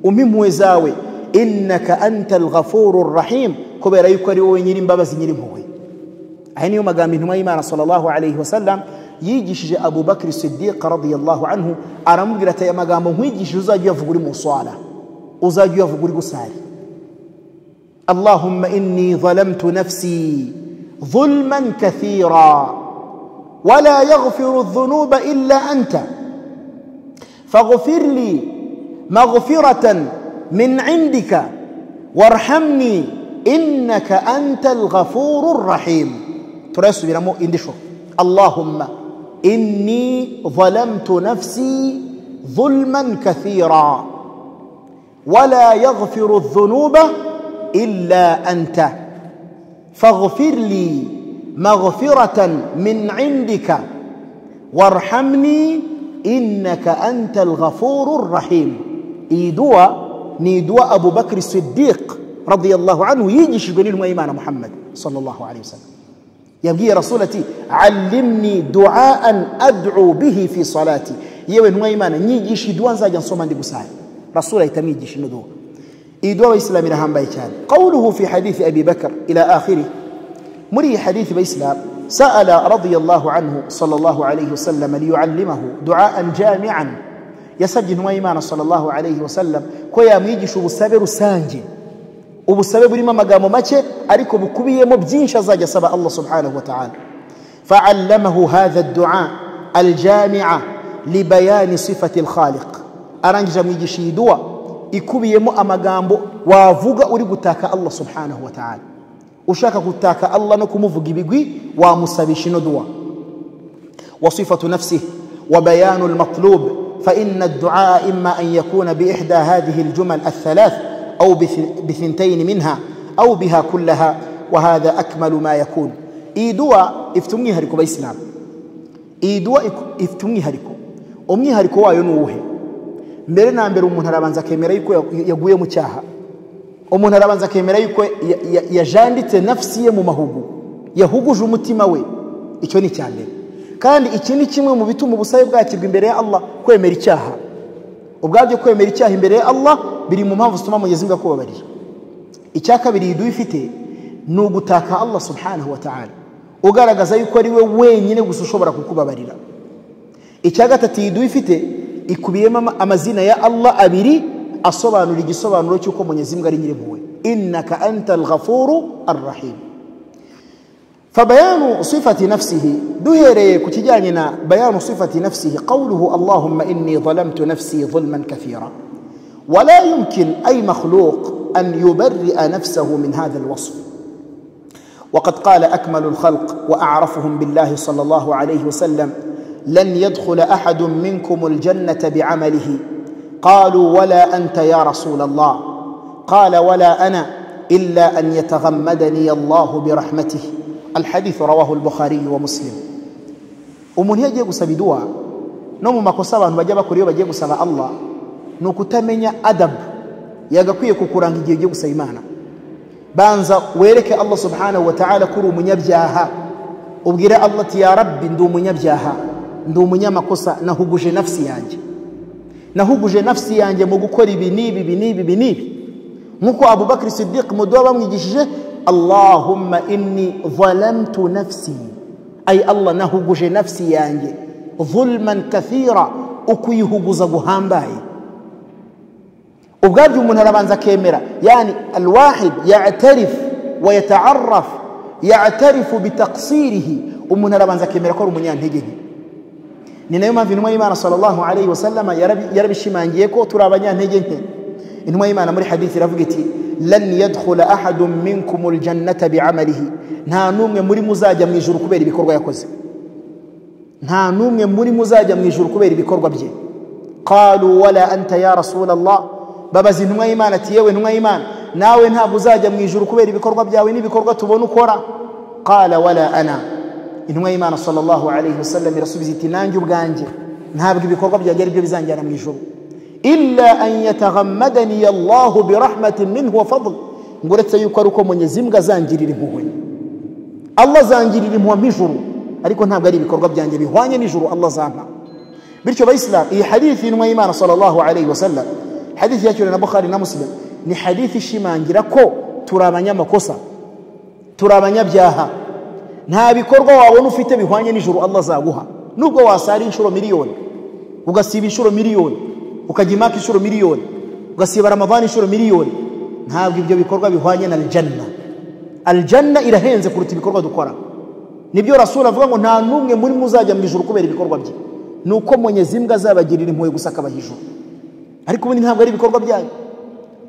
umpe impuhwe zawe innaka anta alghafuru rahim kubera yuko ari wowe nyiri imbabazi nyiri impuhwe aya niyo magambo intumwa y'imana sallallahu alayhi wasallam yigishije abubakari sidiq radiyallahu anhu aramubwira ati aya magambo nkwigishije uzajya uyavuga uri mu swala uzajya uyavuga uri gusari allahumma inni zalamtu nafsi ظلما كثيرا ولا يغفر الذنوب الا انت فاغفر لي مغفره من عندك وارحمني انك انت الغفور الرحيم ترس بنمو اندشو اللهم اني ظلمت نفسي ظلما كثيرا ولا يغفر الذنوب الا انت فاغفر لي مغفرة من عندك وارحمني إنك أنت الغفور الرحيم إيدوا نيدوا أبو بكر الصديق رضي الله عنه يجيش يقول إيمان محمد صلى الله عليه وسلم يبقى رسولتي علمني دعاء أدعو به في صلاتي yewe ntumwa y'imana nyigisha iduwa nzajya nsoma ndi gusaya rasula ahita amwigisha ino duwa iyi duwa abayisilamu irahambaye cyane qawluhu fi hadithi abi bakar ila akhirih مري حديث بإسلام سأل رضي الله عنه صلى الله عليه وسلم ليعلمه دعاء جامعا يسجن ويمان صلى الله عليه وسلم كويا ميجش وبسابر سانجي وبسابر بريما مقام ماتشي أريكو بكبية مبجينش زاجة سبا الله سبحانه وتعالى فعلمه هذا الدعاء الجامع لبيان صفة الخالق أرانجا ميجش يدوى ikubiye mu amagambo wavuga uri gutaka Allah subhanahu wa ta'ala ushaka gutaka Allah no kumuvuga ibigwi wamusabisha ino duwa wa sifatu nafsihi wa bayanu almatlub fa inna ad-du'a imma an yakuna bi ihda hadhihi al-jumal ath-thalath aw bi thintayn minha aw biha kullaha wa hadha akmalu ma yakun idua iftumwi hariko bayislam idua iftumwi hariko umwi hariko wayo nuwuhe mbere na mbere umuntu arabanza akemera yuko yaguye mu cyaha umuntu arabanza akemera yuko yajanditse nafsi ye mu mahugu yahuguje umutima we icyo ni icya mbere kandi iki ni kimwe mu bituma ubusabe bwakirwa imbere ya Allah kwemera icyaha ubwabyo kwemera icyaha imbere ya Allah biri mu mpamvu zituma mugezi mbwa kubabarira icya kabiri iduha ifite ni ugutaka Allah subhanahu wa ta'ala ugaragaza yuko ari we wenyine gusa ushobora kukubabarira icya gatatu iyi duha ifite ikubiyemo amazina ya Allah abiri asobanura igisobanuro cy'uko munyezimbwa ari nyirimpuwe innaka anta alghafuru arrahim fabayanu sifati nafsihi duhereye ku kijyanye na bayanu sifati nafsihi qawluhu allahumma inni zalamtu nafsi zulman kathira ولا يمكن أي مخلوق أن يبرئ نفسه من هذا الوصف وقد قال أكمل الخلق وأعرفهم بالله صلى الله عليه وسلم لن يدخل أحد منكم الجنة بعمله قالوا ولا انت يا رسول الله قال ولا انا الا ان يتغمدني الله برحمته الحديث رواه البخاري ومسلم umuntu iyo agiye gusaba iduwa no mu makosa abantu bajya bakora iyo bagiye gusaba allah ni ukutamenya adabu yagakwiye kukuranga igihe ugiye gusaba imana banza wereke allah subhanahu wa ta'ala ko uri umunyabyaha ubwire allah ati ya rabbi ndi umunyabyaha ndi umunyamakosa nahuguje nafsi yanjye nahuguje nafsi yanjye mu gukora ibi n'ibi ibi n'ibi ibi n'ibi nk'uko abubakar sidiq muduha bamwigishije allahumma inni zalamtu nafsi ay allah nahuguje nafsi yanjye zulman kathira ukuyihuguza guhambaye ubwabyo umuntu arabanza akemera yani alwahid yatarif wa yataaraf yatarifu bitaksirihi umuntu arabanza akemera ko ari umunyantege nke ni nayo mpamvu intumwa y'imana sallallahu alayhi wa sallama yarabishimangiye ko turi abanyantege nke intumwa y'imana muri hadithi iravuga iti lani yadkhula ahadu minkum aljannata bi'amalihi nta numwe muri muzajya mu ijuru kubera ibikorwa yakoze nta numwe muri muzajya mu ijuru kubera ibikorwa bye qalu wala anta ya rasulallah babaza intumwa y'imana ati yewe ntumwa y'imana nawe ntabwo uzajya mu ijuru kubera ibikorwa byawe n'ibikorwa tubona ukora qala wala ana intumwa y'imana sallallahu alayhi wasallam irasubiza iti nanjye ubwanjye ntabwo ibikorwa byanjye ari byo bizanjyana mu ijuru illa an yataghammadani allahu birahmatin minhu wa fadl ngo uretse yuko ari uko munyezi mbwa azangirira impuhwe allah azangirira impuhwe mp'ijuru ariko ntabwo ari ibikorwa byanjye bihwanye n'ijuru allah azampa bityo bayisilamu iyi hadithi y'intumwa y'imana sallallahu alayhi wasallam hadithi yakiriwe na bukhari na muslim ni hadithi ishimangira ko turi abanyamakosa turi abanyabyaha nta bikorwa wabona ufite bihwanye n'ijuru allah azaguha nubwo wasara inshuro miliyoni ugasiba inshuro miliyoni ukajya imaka inshuro miliyoni ugasiba ramadani inshuro miliyoni ntabwo ibyo bikorwa bihwanye na aljanna aljanna irahenze kuruta ibikorwa dukora nibyo rasura avuga ngo nta n'umwe muri muzajya mu ijuru kubera ibikorwa bye ni uko mwenyezi mbwa azabagirira impuhwe gusa akabaha ijuru ariko ubundi ntabwo ari ibikorwa byanyu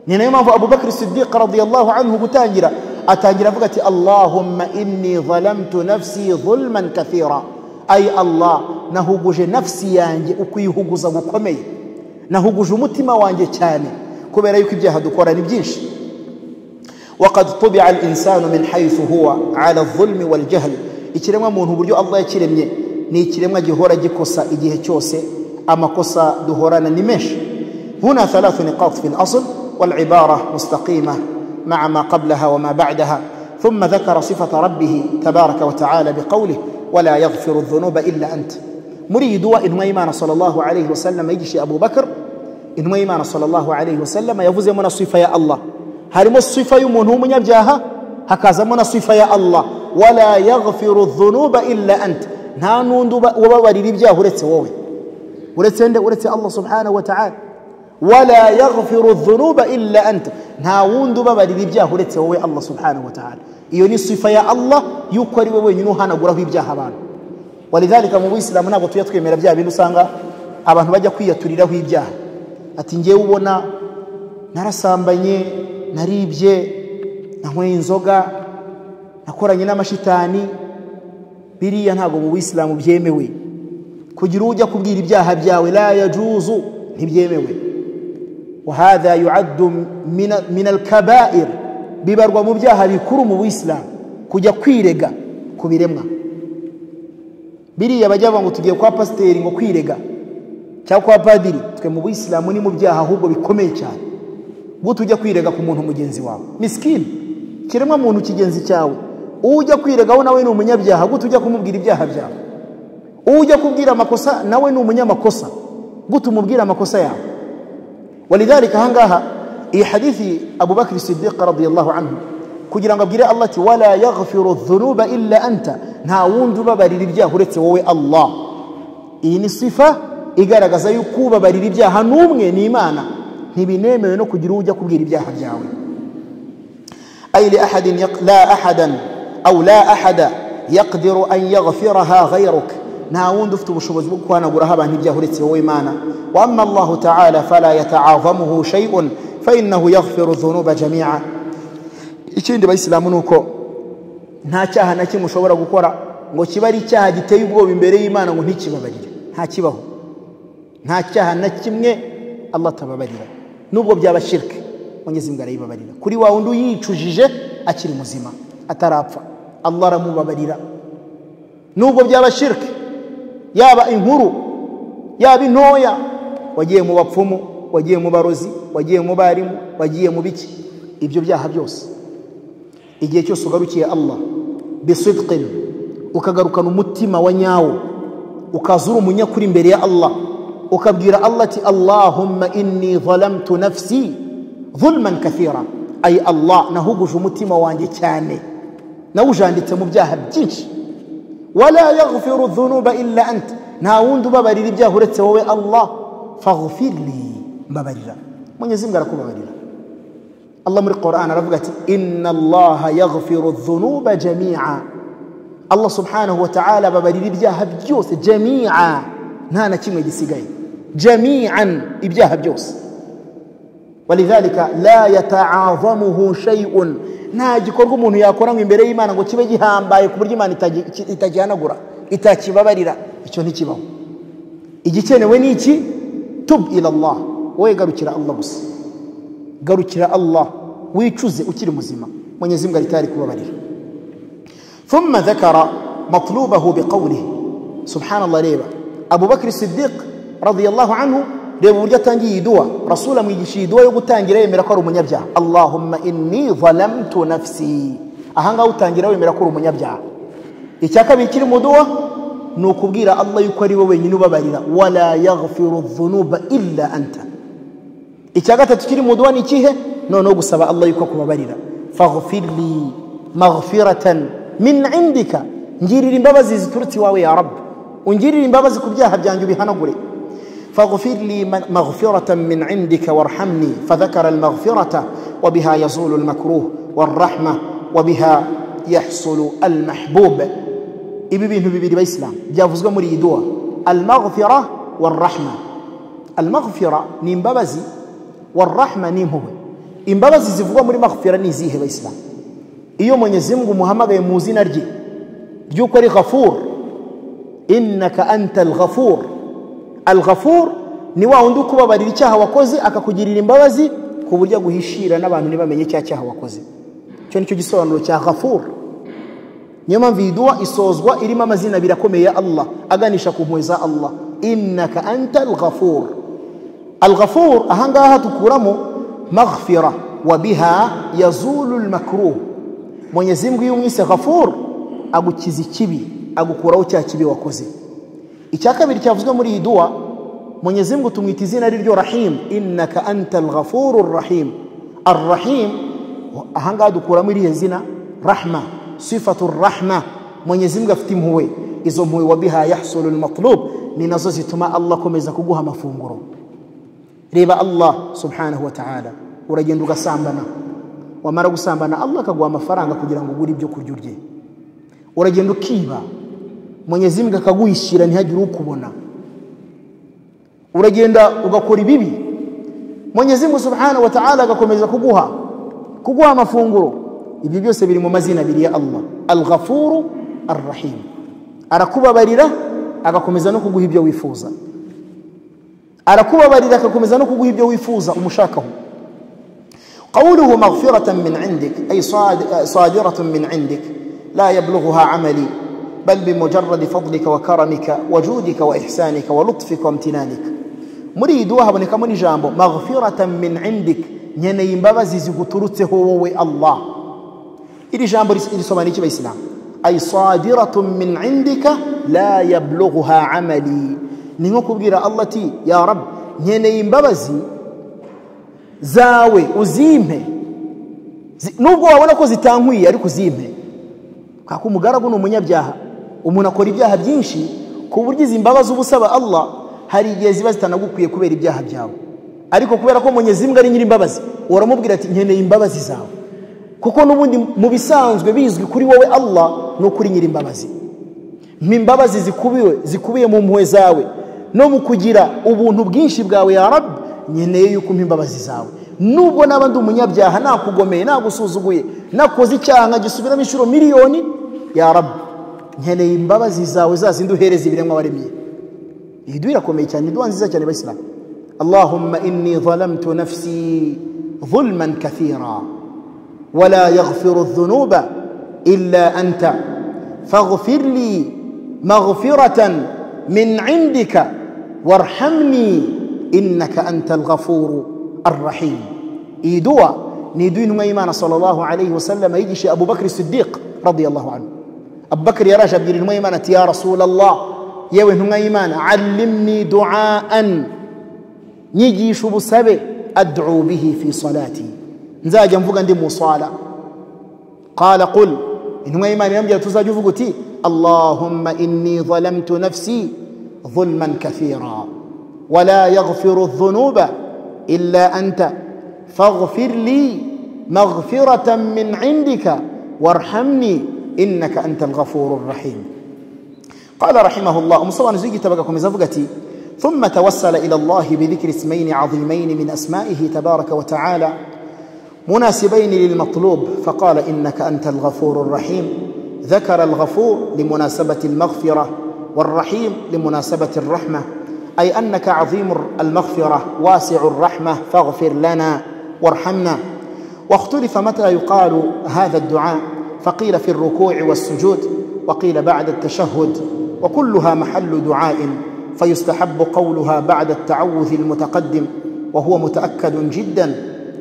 ni nayo mpamvu abubakar sidiqa radiyallahu anhu gutangira atangira avuga ati allahumma inni zalamtu nafsi zulman kathira ayi allah nahuguje nafsi yanjye ukwihuguza gukomeye nahuguje umutima wanjye cyane kubera yuko ibyaha dukora ni byinshi waqad tubica alinsanu min haythu huwa ala zulmi waljahl ikiremwa muntu uburyo allah yakiremye ni ikiremwa gihora gikosa igihe cyose amakosa duhorana ni menshi huna thalathu niqat fi lasl والعبارة مستقيمة مع ما قبلها وما بعدها ثم ذكر صفة ربه تبارك وتعالى بقوله ولا يغفر الذنوب إلا أنت مريد وإن وإيمان صلى الله عليه وسلم يجيش أبو بكر إن وإيمان صلى الله عليه وسلم يفوز من الصفة يا الله هل الصفة يمون هم يبجاها هكذا من الصفة يا الله ولا يغفر الذنوب إلا أنت نانون وبواري لبجاه ورث ووي ورث ورث الله سبحانه وتعالى wala yaghfiru dhunuba illa anta nta wundi ubabarira ibyaha uretse wowe allah subhanahu wa ta'ala iyo ni sifa ya allah yuko ari we wenyine uhanaguraho ibyaha abantu walidhalika mu buyisilamu ntabwo tujya twemera bya bintu usanga abantu bajya kwiyaturiraho ibyaha ati ngewe ubona narasambanye naribye nanyweye inzoga nakoranye n'amashitani biriya ntabwo mu buyisilamu byemewe kugira ujya kubwira ibyaha byawe la yajuzu ntibyemewe وهذا يعد من من الكبائر bibarwa mu byaha bikuru mu buyisilamu kujya kwirega ku biremwa biriya bajya ngo tugiye kwa pasiteri ngo kwirega cyangwa kwa padiri twe mu buyisilamu ni mu byaha ahubwo bikomeye cyane bwo tujya kwirega ku muntu mugenzi wawe misikini kiremwa muntu kigenzi cyawe uwo ujya kwiregaho nawe ni umunyabyaha bwo tujya kumubwira ibyaha byawe uwo ujya kubwira amakosa nawe ni umunyamakosa bwo tumubwira amakosa yawe ولذلك هنغاها اي حديث ابو بكر الصديق رضي الله عنه kugira ngo abwire allah ati wala yaghfiru dhunuba illa anta nta wundi ubabarira ibyaha uretse wowe allah iyi ni sifa igaragaza yuko ubabarira ibyaha n'umwe ni imana ntibinemewe no kugira ujya kubwira ibyaha byawe ay li ahadin la ahadan aw la ahada yaqdiru an yaghfiraha ghayruka nta wundi ufite ubushobozi bwo guhanaguraho abantu ibyaha uretse wowe imana واما الله تعالى فلا يتعاظمه شيء فانه يغفر الذنوب جميعا ikindi bayisilamu ni uko nta cyaha na kimwe ushobora gukora ngo kiba ari icyaha giteye ubwoba imbere y'imana ngo ntikibabarire nta kibaho nta cyaha na kimwe allah atababarira nubwo byaba shirike munyezimbwa arayibabarira kuri wa wundi uyicujije akiri muzima atarapfa allah aramubabarira nubwo byaba shirike yaba inkuru yaba intoya wagiye mu bapfumu wagiye mu barozi wagiye mu barimu wagiye mu biki ibyo byaha byose igihe cyose ugarukiye allah bisidqin ukagarukana umutima wa nyawo ukaza uri umunyakuri imbere ya allah ukabwira allah ati allahumma inni zalamtu nafsi zulman kathira ayi allah nahuguje umutima wanjye cyane nawujanditse mu byaha byinshi wala yaghfiru dhunuba illa anta nta wundi ubabarira ibyaha uretse wowe allah faghfirli mbabarira mwenyezi mbwa arakubabarira allah muri quran aravuga ati inna allaha yaghfiru dhunuba jamia allah subhanahu wa ta'ala ababarira ibyaha byose jamia nta na kimwe gisigaye jamian ibyaha byose walidhalika la yataazamuhu shay'un nta gikorwa umuntu yakora ngo imbere y'imana ngo kibe gihambaye ku buryo imana itagi- ki- itagihanagura itakibabarira icyo ntikibaho igikenewe ni iki tub ila allah wowe garukira allah gusa garukira allah wicuze ukiri muzima mwenyezi mungu aritari kubabarira ثم ذكر مطلوبه بقوله سبحان الله ريبا أبو بكر الصديق رضي الله عنه ريبا ورجع تانجي يدوا رسولا ميجيشي يدوا يقول تانجي ريبا ميركور من يبجع اللهم إني ظلمت نفسي أهانغا وتانجي ريبا ميركور من يبجع إتاكا بيكير مدوا نوكبغير الله يكوري وين باريلا ولا يغفر الذنوب إلا أنت icya gatatu kiri mu duwa ni ikihe noneho gusaba allah yuko kubabarira faghfirli maghfiratan min indika ngirira imbabazi ziturutse iwawe ya rabu ungirira imbabazi ku byaha byanjye ubihanagure faghfirli ma- maghfiratan min indika warhamni fadhakara almaghfirata wabiha yazulu almakruh warrahma wabiha yahsulu almahbub ibi bintu bibiri bayisilamu byavuzwe muri iyi duwa almaghfira warahma almaghfira ni imbabazi warahma ni impuhwe imbabazi zivugwa muri maghfira ni izihe bayisilamu iyo mwenyezi mungu umuhamagaye mu izina rye ry'uko ari ghafur innaka anta alghafur alghafur ni wa wundi ukubabarira icyaha wakoze akakugirira imbabazi ku buryo aguhishira n'abantu ntibamenye cya cyaha wakoze icyo ni cyo gisobanuro cya ghafur niyo mpamvu iyi duwa isozwa irimo amazina abiri akomeye ya allah aganisha ku mpuhwe za allah innaka anta alghafur alghafur ahangaha dukuramo maghfira wa biha yazulu lmakruh mwenyezi mungu iyo umwise ghafur agukiza ikibi agukuraho cya kibi wakoze icya kabiri cyavuzwe muri iyi duwa mwenyezi mungu tumwita izina riryo rahim innaka anta alghafuru rahim arrahim ahangaha dukuramo irihe zina rahma sifatu rahma mwenyezi mungu afite impuhwe izo mpuhwe wabiha yahsulu lmatlub ni nazo zituma allah akomeza kuguha amafunguro reba allah subhanahu wa ta'ala uragenda ugasambana wamara gusambana allah akaguha amafaranga kugira ngo ugure ibyo kurya urye uragenda ukiba mwenyezi mungu akaguhishira ntihagire ukubona uragenda ugakora ibibi mwenyezi mungu subhanahu wa ta'ala agakomeza kuguha kuguha amafunguro ibyo byose biri mu mazina abiri ya allah alghafuru arrahim arakubabarira agakomeza no kuguha ibyo wifuza arakubabarira agakomeza no kuguha ibyo wifuza umushakaho قوله مغفرة من عندك أي صاد- صادرة من عندك لا يبلغها عملي بل بمجرد فضلك وكرمك وجودك وإحسانك ولطفك وامتنانك مريد وهب نكمل جامبو مغفرة من عندك نيني مبازي زغترته هو الله إلي جامبو إلي سمانيك بإسلام أي صادرة من عندك لا يبلغها عملي نينكو بغير الله تي يا رب نيني مبازي zawe uzimpe Zi- nubwo wabona ko zitankwiye ariko uzimpe kaka umugaragu ni umunyabyaha umuntu akora ibyaha byinshi ku buryo izi mbabazi uba usaba allah hari igihe ziba zitanagukwiye kubera ibyaha byawe ariko kubera ko mwenyezi mbwa ari nyir'imbabazi uramubwira ati nkeneye imbabazi zawe kuko n'ubundi mu bisanzwe bizwi kuri wowe allah ni ukuri nyir'imbabazi imbabazi zikubiwe zikubiye mu mpuhwe zawe no mu kugira ubuntu bwinshi bwawe ya rabu nkeneye yuko umpa imbabazi zawe nubwo naba ndi umunyabyaha nakugomeye nagusuzuguye nakoze icyaha nkagisubiramo inshuro miliyoni ya rabu nkeneye imbabazi zawe za zindi uhereza ibiremwa waremye iyi duha irakomeye cyane iduha nziza cyane abayisilamu allahumma inni zalamtu nafsi zulman kathira ولا يغفر الذنوب إلا أنت فاغفر لي مغفرة من عندك وارحمني إنك أنت الغفور الرحيم إيدوا ندين ما إيمان صلى الله عليه وسلم يجيش أبو بكر الصديق رضي الله عنه أبو بكر يا رجب يرين ما إيمانة يا رسول الله يا وين إيمان علمني دعاءً nyigisha ubusabe ad'u bihi fi salati nzajya mvuga ndi mu sala qala qul intumwa y'imana irambwira tuzajya uvuga uti allahumma inni zalamtu nafsi ظلما كثيرا ولا يغفر الذنوب إلا أنت فاغفر لي مغفرة من عندك وارحمني إنك أنت الغفور الرحيم قال رحمه الله umusobanuzi w'igitabo agakomeza avuga ati ثم توسل إلى الله بذكر اسمين عظيمين من أسمائه تبارك وتعالى مناسبين للمطلوب فقال إنك أنت الغفور الرحيم ذكر الغفور لمناسبة المغفرة والرحيم لمناسبة الرحمة أي أنك عظيم المغفرة واسع الرحمة فاغفر لنا وارحمنا واختلف متى يقال هذا الدعاء فقيل في الركوع والسجود وقيل بعد التشهد وكلها محل دعاء فيستحب قولها بعد التعوذ المتقدم وهو متأكد جدا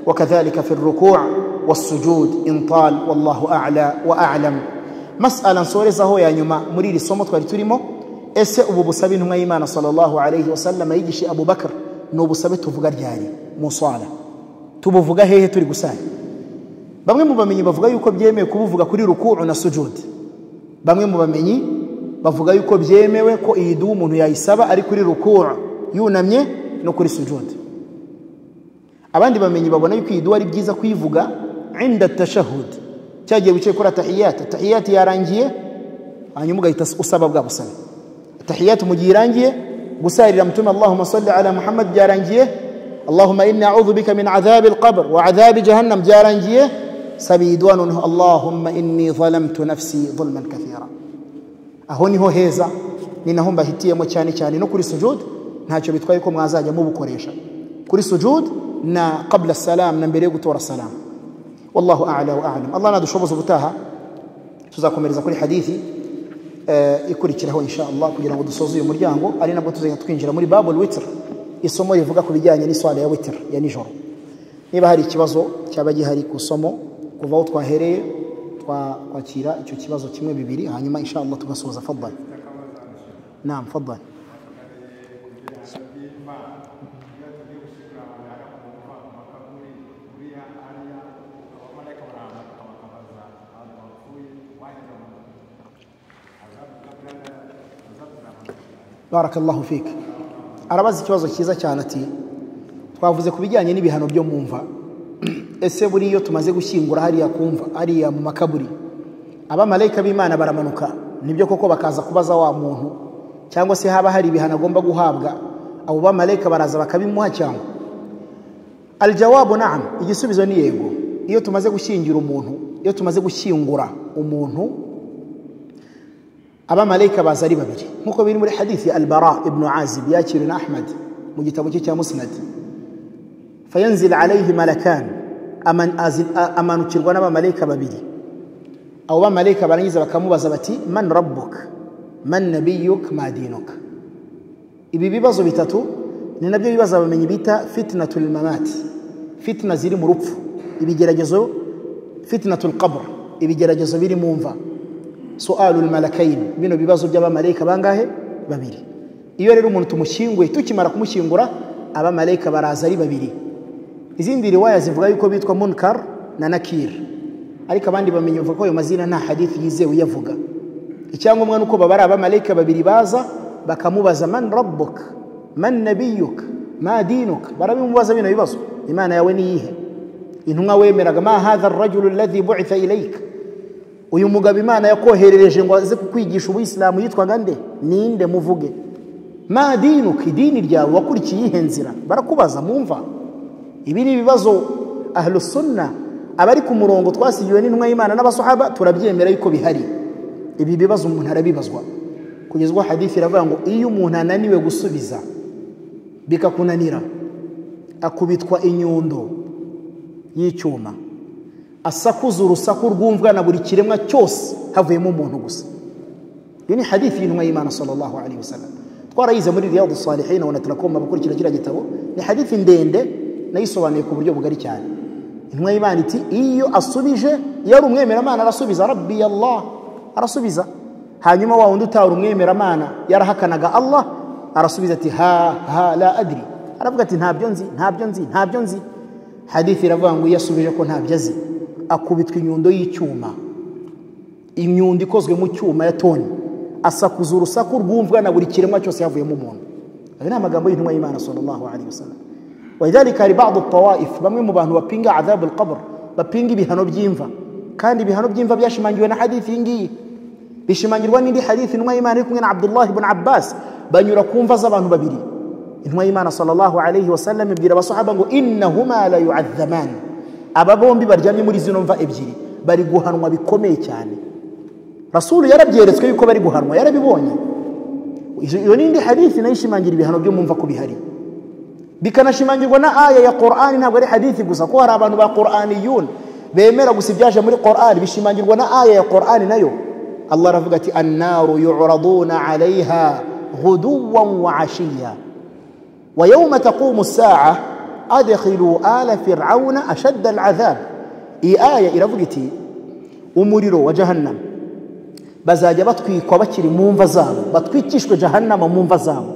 وكذلك في الركوع والسجود إن طال والله أعلى وأعلم مسألة nsorezaho ya nyuma muri iri somo twari turimo ese ubu busabe intumwa y'imana sallallahu alayhi wasallam yigishe abubakar ni ubusabe tuvuga ryari mu swala tubuvuga hehe turi gusara bamwe mu bamenyi bavuga yuko byemewe kubuvuga kuri ruku'u na sujudi bamwe mu bamenyi bavuga yuko byemewe ko iyi duha umuntu yayisaba ari kuri ruku'u yunamye no kuri sujudi abandi bamenyi babona yuko iyi duha ari byiza kuyivuga inda tashahud cya gihe wicaye kuri atahiyati atahiyati yarangiye hanyuma ugahita usaba bwa busabe atahiyati mu gihe irangiye gusarira mutuma allahumma salli ala muhammad byarangiye allahumma inni a'udhu bika min adhabi alqabr wa adhabi jahannam byarangiye sabidwa noneho allahumma inni zalamtu nafsi zulman kathira aho niho heza ni naho mbahitiyemo cyane cyane no kuri sujud ntacyo bitwaye ko mwazajya mubukoresha kuri sujud na qabla salam na mbere yo gutora salam wallahu a'la wa a'lam allah nadushoboze ubutaha tuzakomereza kuri hadithi ikurikiraho insha allah kugira ngo dusoze uyu muryango ari nabwo tuzajya twinjira muri babul witr isomo rivuga ku bijyanye n'iswala ya witr ya nijoro niba hari ikibazo cyaba gihari ku isomo kuva aho twahereye twakwakira icyo kibazo kimwe bibiri hanyuma insha allah tugasoza fadali nam fadali barakallahu fik arabaza ikibazo cyiza cyane ati twavuze ku bijyanye n'ibihano byo mu mva ese buriya tumaze gushyingura hariya kumva hariya mu makaburi abamarayika b'imana baramanuka nibyo koko bakaza kubaza wa muntu cyangwa se haba hari ibihano agomba guhabwa abo bamarayika baraza bakabimuha cyangwa aljawabu naam igisubizo ni yego iyo tumaze gushyingira umuntu iyo tumaze gushyingura umuntu abamarayika baza ari babiri nk'uko biri muri hadithi albara ibnu azib yakiriwe na ahmad mu gitabo cye cya musnadi fayanzil alayhi malakan amanukirwa n'abamarayika babiri abo bamarayika barangiza bakamubaza bati man rabbuk man nabiyuk ma dinuk ibi bibazo bitatu ni nabyo bibazo abamenyi bita fitnatul mamati fitna ziri mu rupfu ibigeragezo fitnatul qabr ibigeragezo biri mu mva su'alul malakain bino bibazo by'abamarayika bangahe babiri iyo rero umuntu tumushyinguye tukimara kumushyingura abamarayika baraza ari babiri izindi riwaya zivuga yuko bitwa munkar na nakir ariko abandi bamenye bavuga ko ayo mazina nta hadithi yizewe uyavuga icyangombwa nuko baba ari abamarayika babiri baza bakamubaza man rabbuk man nabiyuk ma dinuk barabimubaza bino bibazo imana yawe niyihe intumwa wemeraga ma hadha arrajulu alladhi bu'itha ilayka uyu mugabo imana yakoherereje ngo aze kukwigisha ubuyisilamu yitwaga nde ninde muvuge ma dinuka idini ryawe wakurikiye iyihe nzira barakubaza mumva ibi ni ibibazo ahlusunna abari ku murongo twasigiwe n'intumwa y'imana n'abasahaba turabyemera yuko bihari ibi bibazo umuntu arabibazwa kugeza ubwo hadithi iravuga ngo iyo umuntu ananiwe gusubiza bikakunanira akubitwa inyundo y'icyuma asakuza urusaku rwumvwa na buri kiremwa cyose havuyemo umuntu gusa iyo ni hadithi y'intumwa y'imana sallallahu alaihi wasallam twarayize muri riyadu salihin ubona turakoma gukurikira kiriya gitabo ni hadithi ndende nayisobanuye ku buryo bugari cyane intumwa y'imana iti iyo asubije iyo ari umwemeramana arasubiza rabbi allah arasubiza hanyuma wa wundi utari umwemeramana yarahakanaga allah arasubiza ati ha ha la adri aravuga ati ntabyo nzi ntabyo nzi ntabyo nzi hadithi iravuga ngo iyo asubije ko ntabyo azi akubitwa inyundo y'icyuma imyundo ikozwe mu cyuma ya toni asakuza urusaku rwumvwa na buri kiremwa cyose yavuyemo umuntu ayo ni amagambo y'intumwa y'imana sallallahu alaihi wasallam ولذلك hari بعض الطوائف bamwe mu bantu bapinga عذاب القبر bapinga ibihano by'imva kandi ibihano by'imva byashimangiwe na hadithi iyi ngiyi bishimangirwa n'indi hadithi intumwa y'imana iri kumwe na Abdullah ibn Abbas banyura ku mva z'abantu babiri intumwa y'imana sallallahu alayhi wa sallam ibwira abasahaba ngo innahuma la yu'adhaman aba bombi baryamye muri zino mva ebyiri bari guhanwa bikomeye cyane rasulu yarabyeretswe yuko bari guhanwa yarabibonye Izo- iyo nindi hadithi nayo ishimangira ibihano byo mumva ko bihari bikanashimangirwa na aya ya qur'ani ntabwo ari hadithi gusa ko hari abantu ba qur'aniyun bemera gusa ibyaje muri qur'ani bishimangirwa na aya ya qur'ani nayo allah aravuga ati annaru yuraduna alaiha ghuduwan wa ashiya ويوم تقوم الساعة أدخلوا آل فرعون أشد العذاب إي آية إلى فقتي umuriro wa jahannama bazajya batwikwa bakiri mu mva zabo batwikishwe jahannama mu mva zabo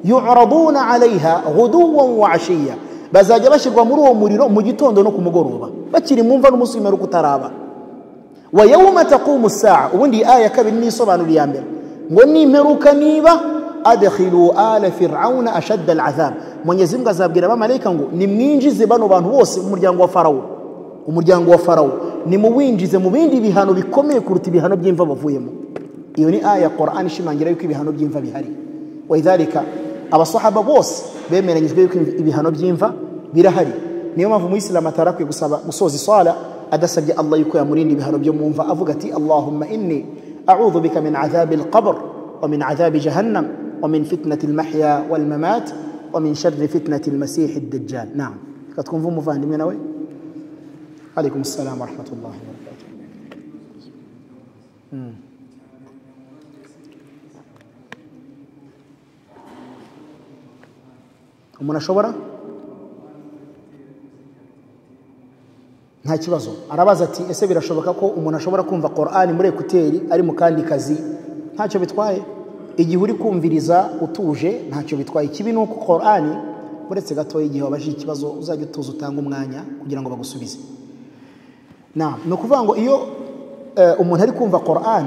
yuraduna alaiha ghuduwan wa ashiya bazajya bashyirwa muri uwo muriro mu gitondo no ku mugoroba bakiri mu mva n'umunsi w'imperuka utaraba wa yawma taqumu saa ubundi iyi aya ya kabiri nisobanura iya mbere ngo nimperuka niba adkhilu ala fir'auna ashadda al'adhab mwenyezi mungu azabwira abamarayika ngo nimwinjize bano bantu bose mu muryango wa farawo umuryango wa farawo nimuwinjize mu bindi bihano bikomeye kuruta ibihano by'imva bavuyemo iyo ni aya ya qur'an ishimangira yuko ibihano by'imva bihari walidhalika abasahaba bose bemeranyijwe yuko ibihano by'imva birahari niyo mpamvu umuyisilamu atarakwiye gusaba gusoza isala adasabye allah yuko yamurinda ibihano byo mu mva avuga ati allahumma inni audhu bika min adhabi alqabr wa min adhabi jahannam wa min fitnati almahya walmamat wa min sharri fitnati almasihi addajjal naam reka twumve umuvandimwe nawe عليكم السلام ورحمة الله وبركاته مم. umuntu ashobora nta kibazo arabaza ati ese birashoboka ko umuntu ashobora kumva qorani muri ekuteri ari mu kandi kazi ntacyo bitwaye igihe uri kumviriza utuje ntacyo bitwaye ikibi ni uko qorani uretse gatoya igihe wabajije ikibazo uzajya utuza utange umwanya kugira ngo bagusubize Naam, ni ukuvuga ngo iyo eh, umuntu ari kumva Qur'an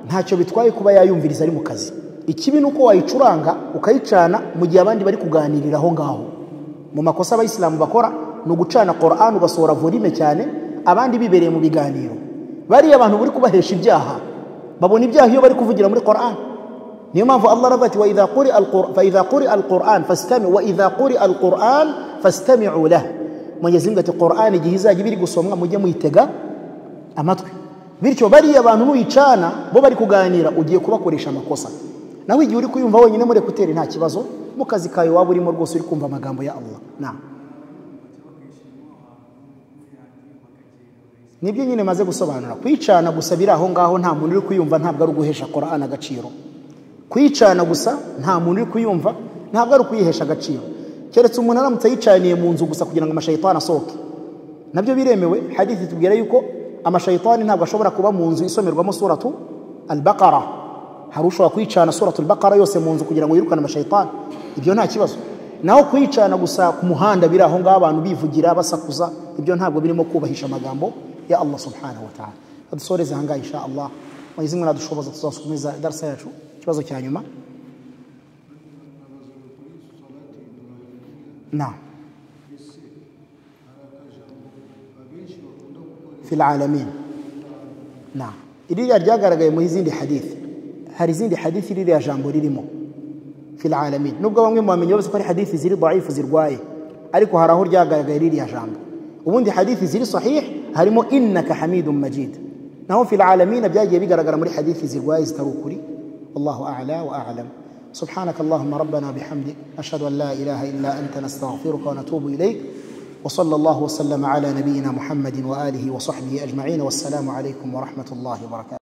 ntacyo bitwaye kuba yayumviriza ari mu kazi ikibi ni uko wayicuranga ukayicana mu gihe abandi bari kuganirira aho ngaho mu makosa abayisilamu bakora ni ugucana Qur'an ugasohora volume cyane abandi bibereye mu biganiro bariya abantu bari kubahesha ibyaha babona ibyaha iyo bari kuvugira muri Qur'an niyo mpamvu Allah aravuga ati wa idha quri al-Qur'an fa idha quri al-Qur'an fastami'u wa idha quri al-Qur'an fastami'u lahu mwenyezi mungu ati qur'ani igihe izajya ibiri gusomwa mujye muyitega amatwi bityo bariya abantu nuyicana bo bari kuganira ugiye kubakoresha amakosa nawe igihe uri kuyumva wenyine muri ekuteri nta kibazo mu kazi kawe waba urimo rwose uri kumva amagambo ya allah na nibyo nyine maze gusobanura kuyicana gusa biri aho ngaho nta muntu uri kuyumva ntabwo ari uguhesha qur'an agaciro kuyicana gusa nta muntu uri kuyumva ntabwo ari ukuyihesha agaciro keretse umuntu aramutse yicaniye mu nzu gusa kugira ngo amashayitani asohoke nabyo biremewe hadithi tubwira yuko amashayitani ntabwo ashobora kuba mu nzu isomerwamo suratu albaqara hari ushobora kuyicana suratu albaqara yose mu nzu kugira ngo yirukane amashayitani ibyo nta kibazo naho kuyicana gusa ku muhanda biri aho ngaho abantu bivugira basakuza ibyo ntabwo birimo kubahisha amagambo ya allah subhanahu wa ta'ala adusoreze ahangaha insha allah mwenyezi mungu nadushoboza tuzakomeza darasa yacu ikibazo cya nyuma نعم في العالمين نعم ririya ryagaragaye muri izindi hadithi hari izindi hadithi ririya jambo ririmo fil alamin nubwo bamwe mubamenye bose ko ari hadithi ziri dhaifu zirwaye ariko hari aho ryagaragaye ririya jambo ubundi hadithi ziri sahih harimo innaka hamidun majid naho fil alamin byagiye bigaragara muri hadithi zirwaye zitari ukuri wallahu a'la wa a'lam سبحانك اللهم ربنا بحمدك أشهد أن لا إله إلا أنت نستغفرك ونتوب إليك وصلى الله وسلم على نبينا محمد وآله وصحبه أجمعين والسلام عليكم ورحمة الله وبركاته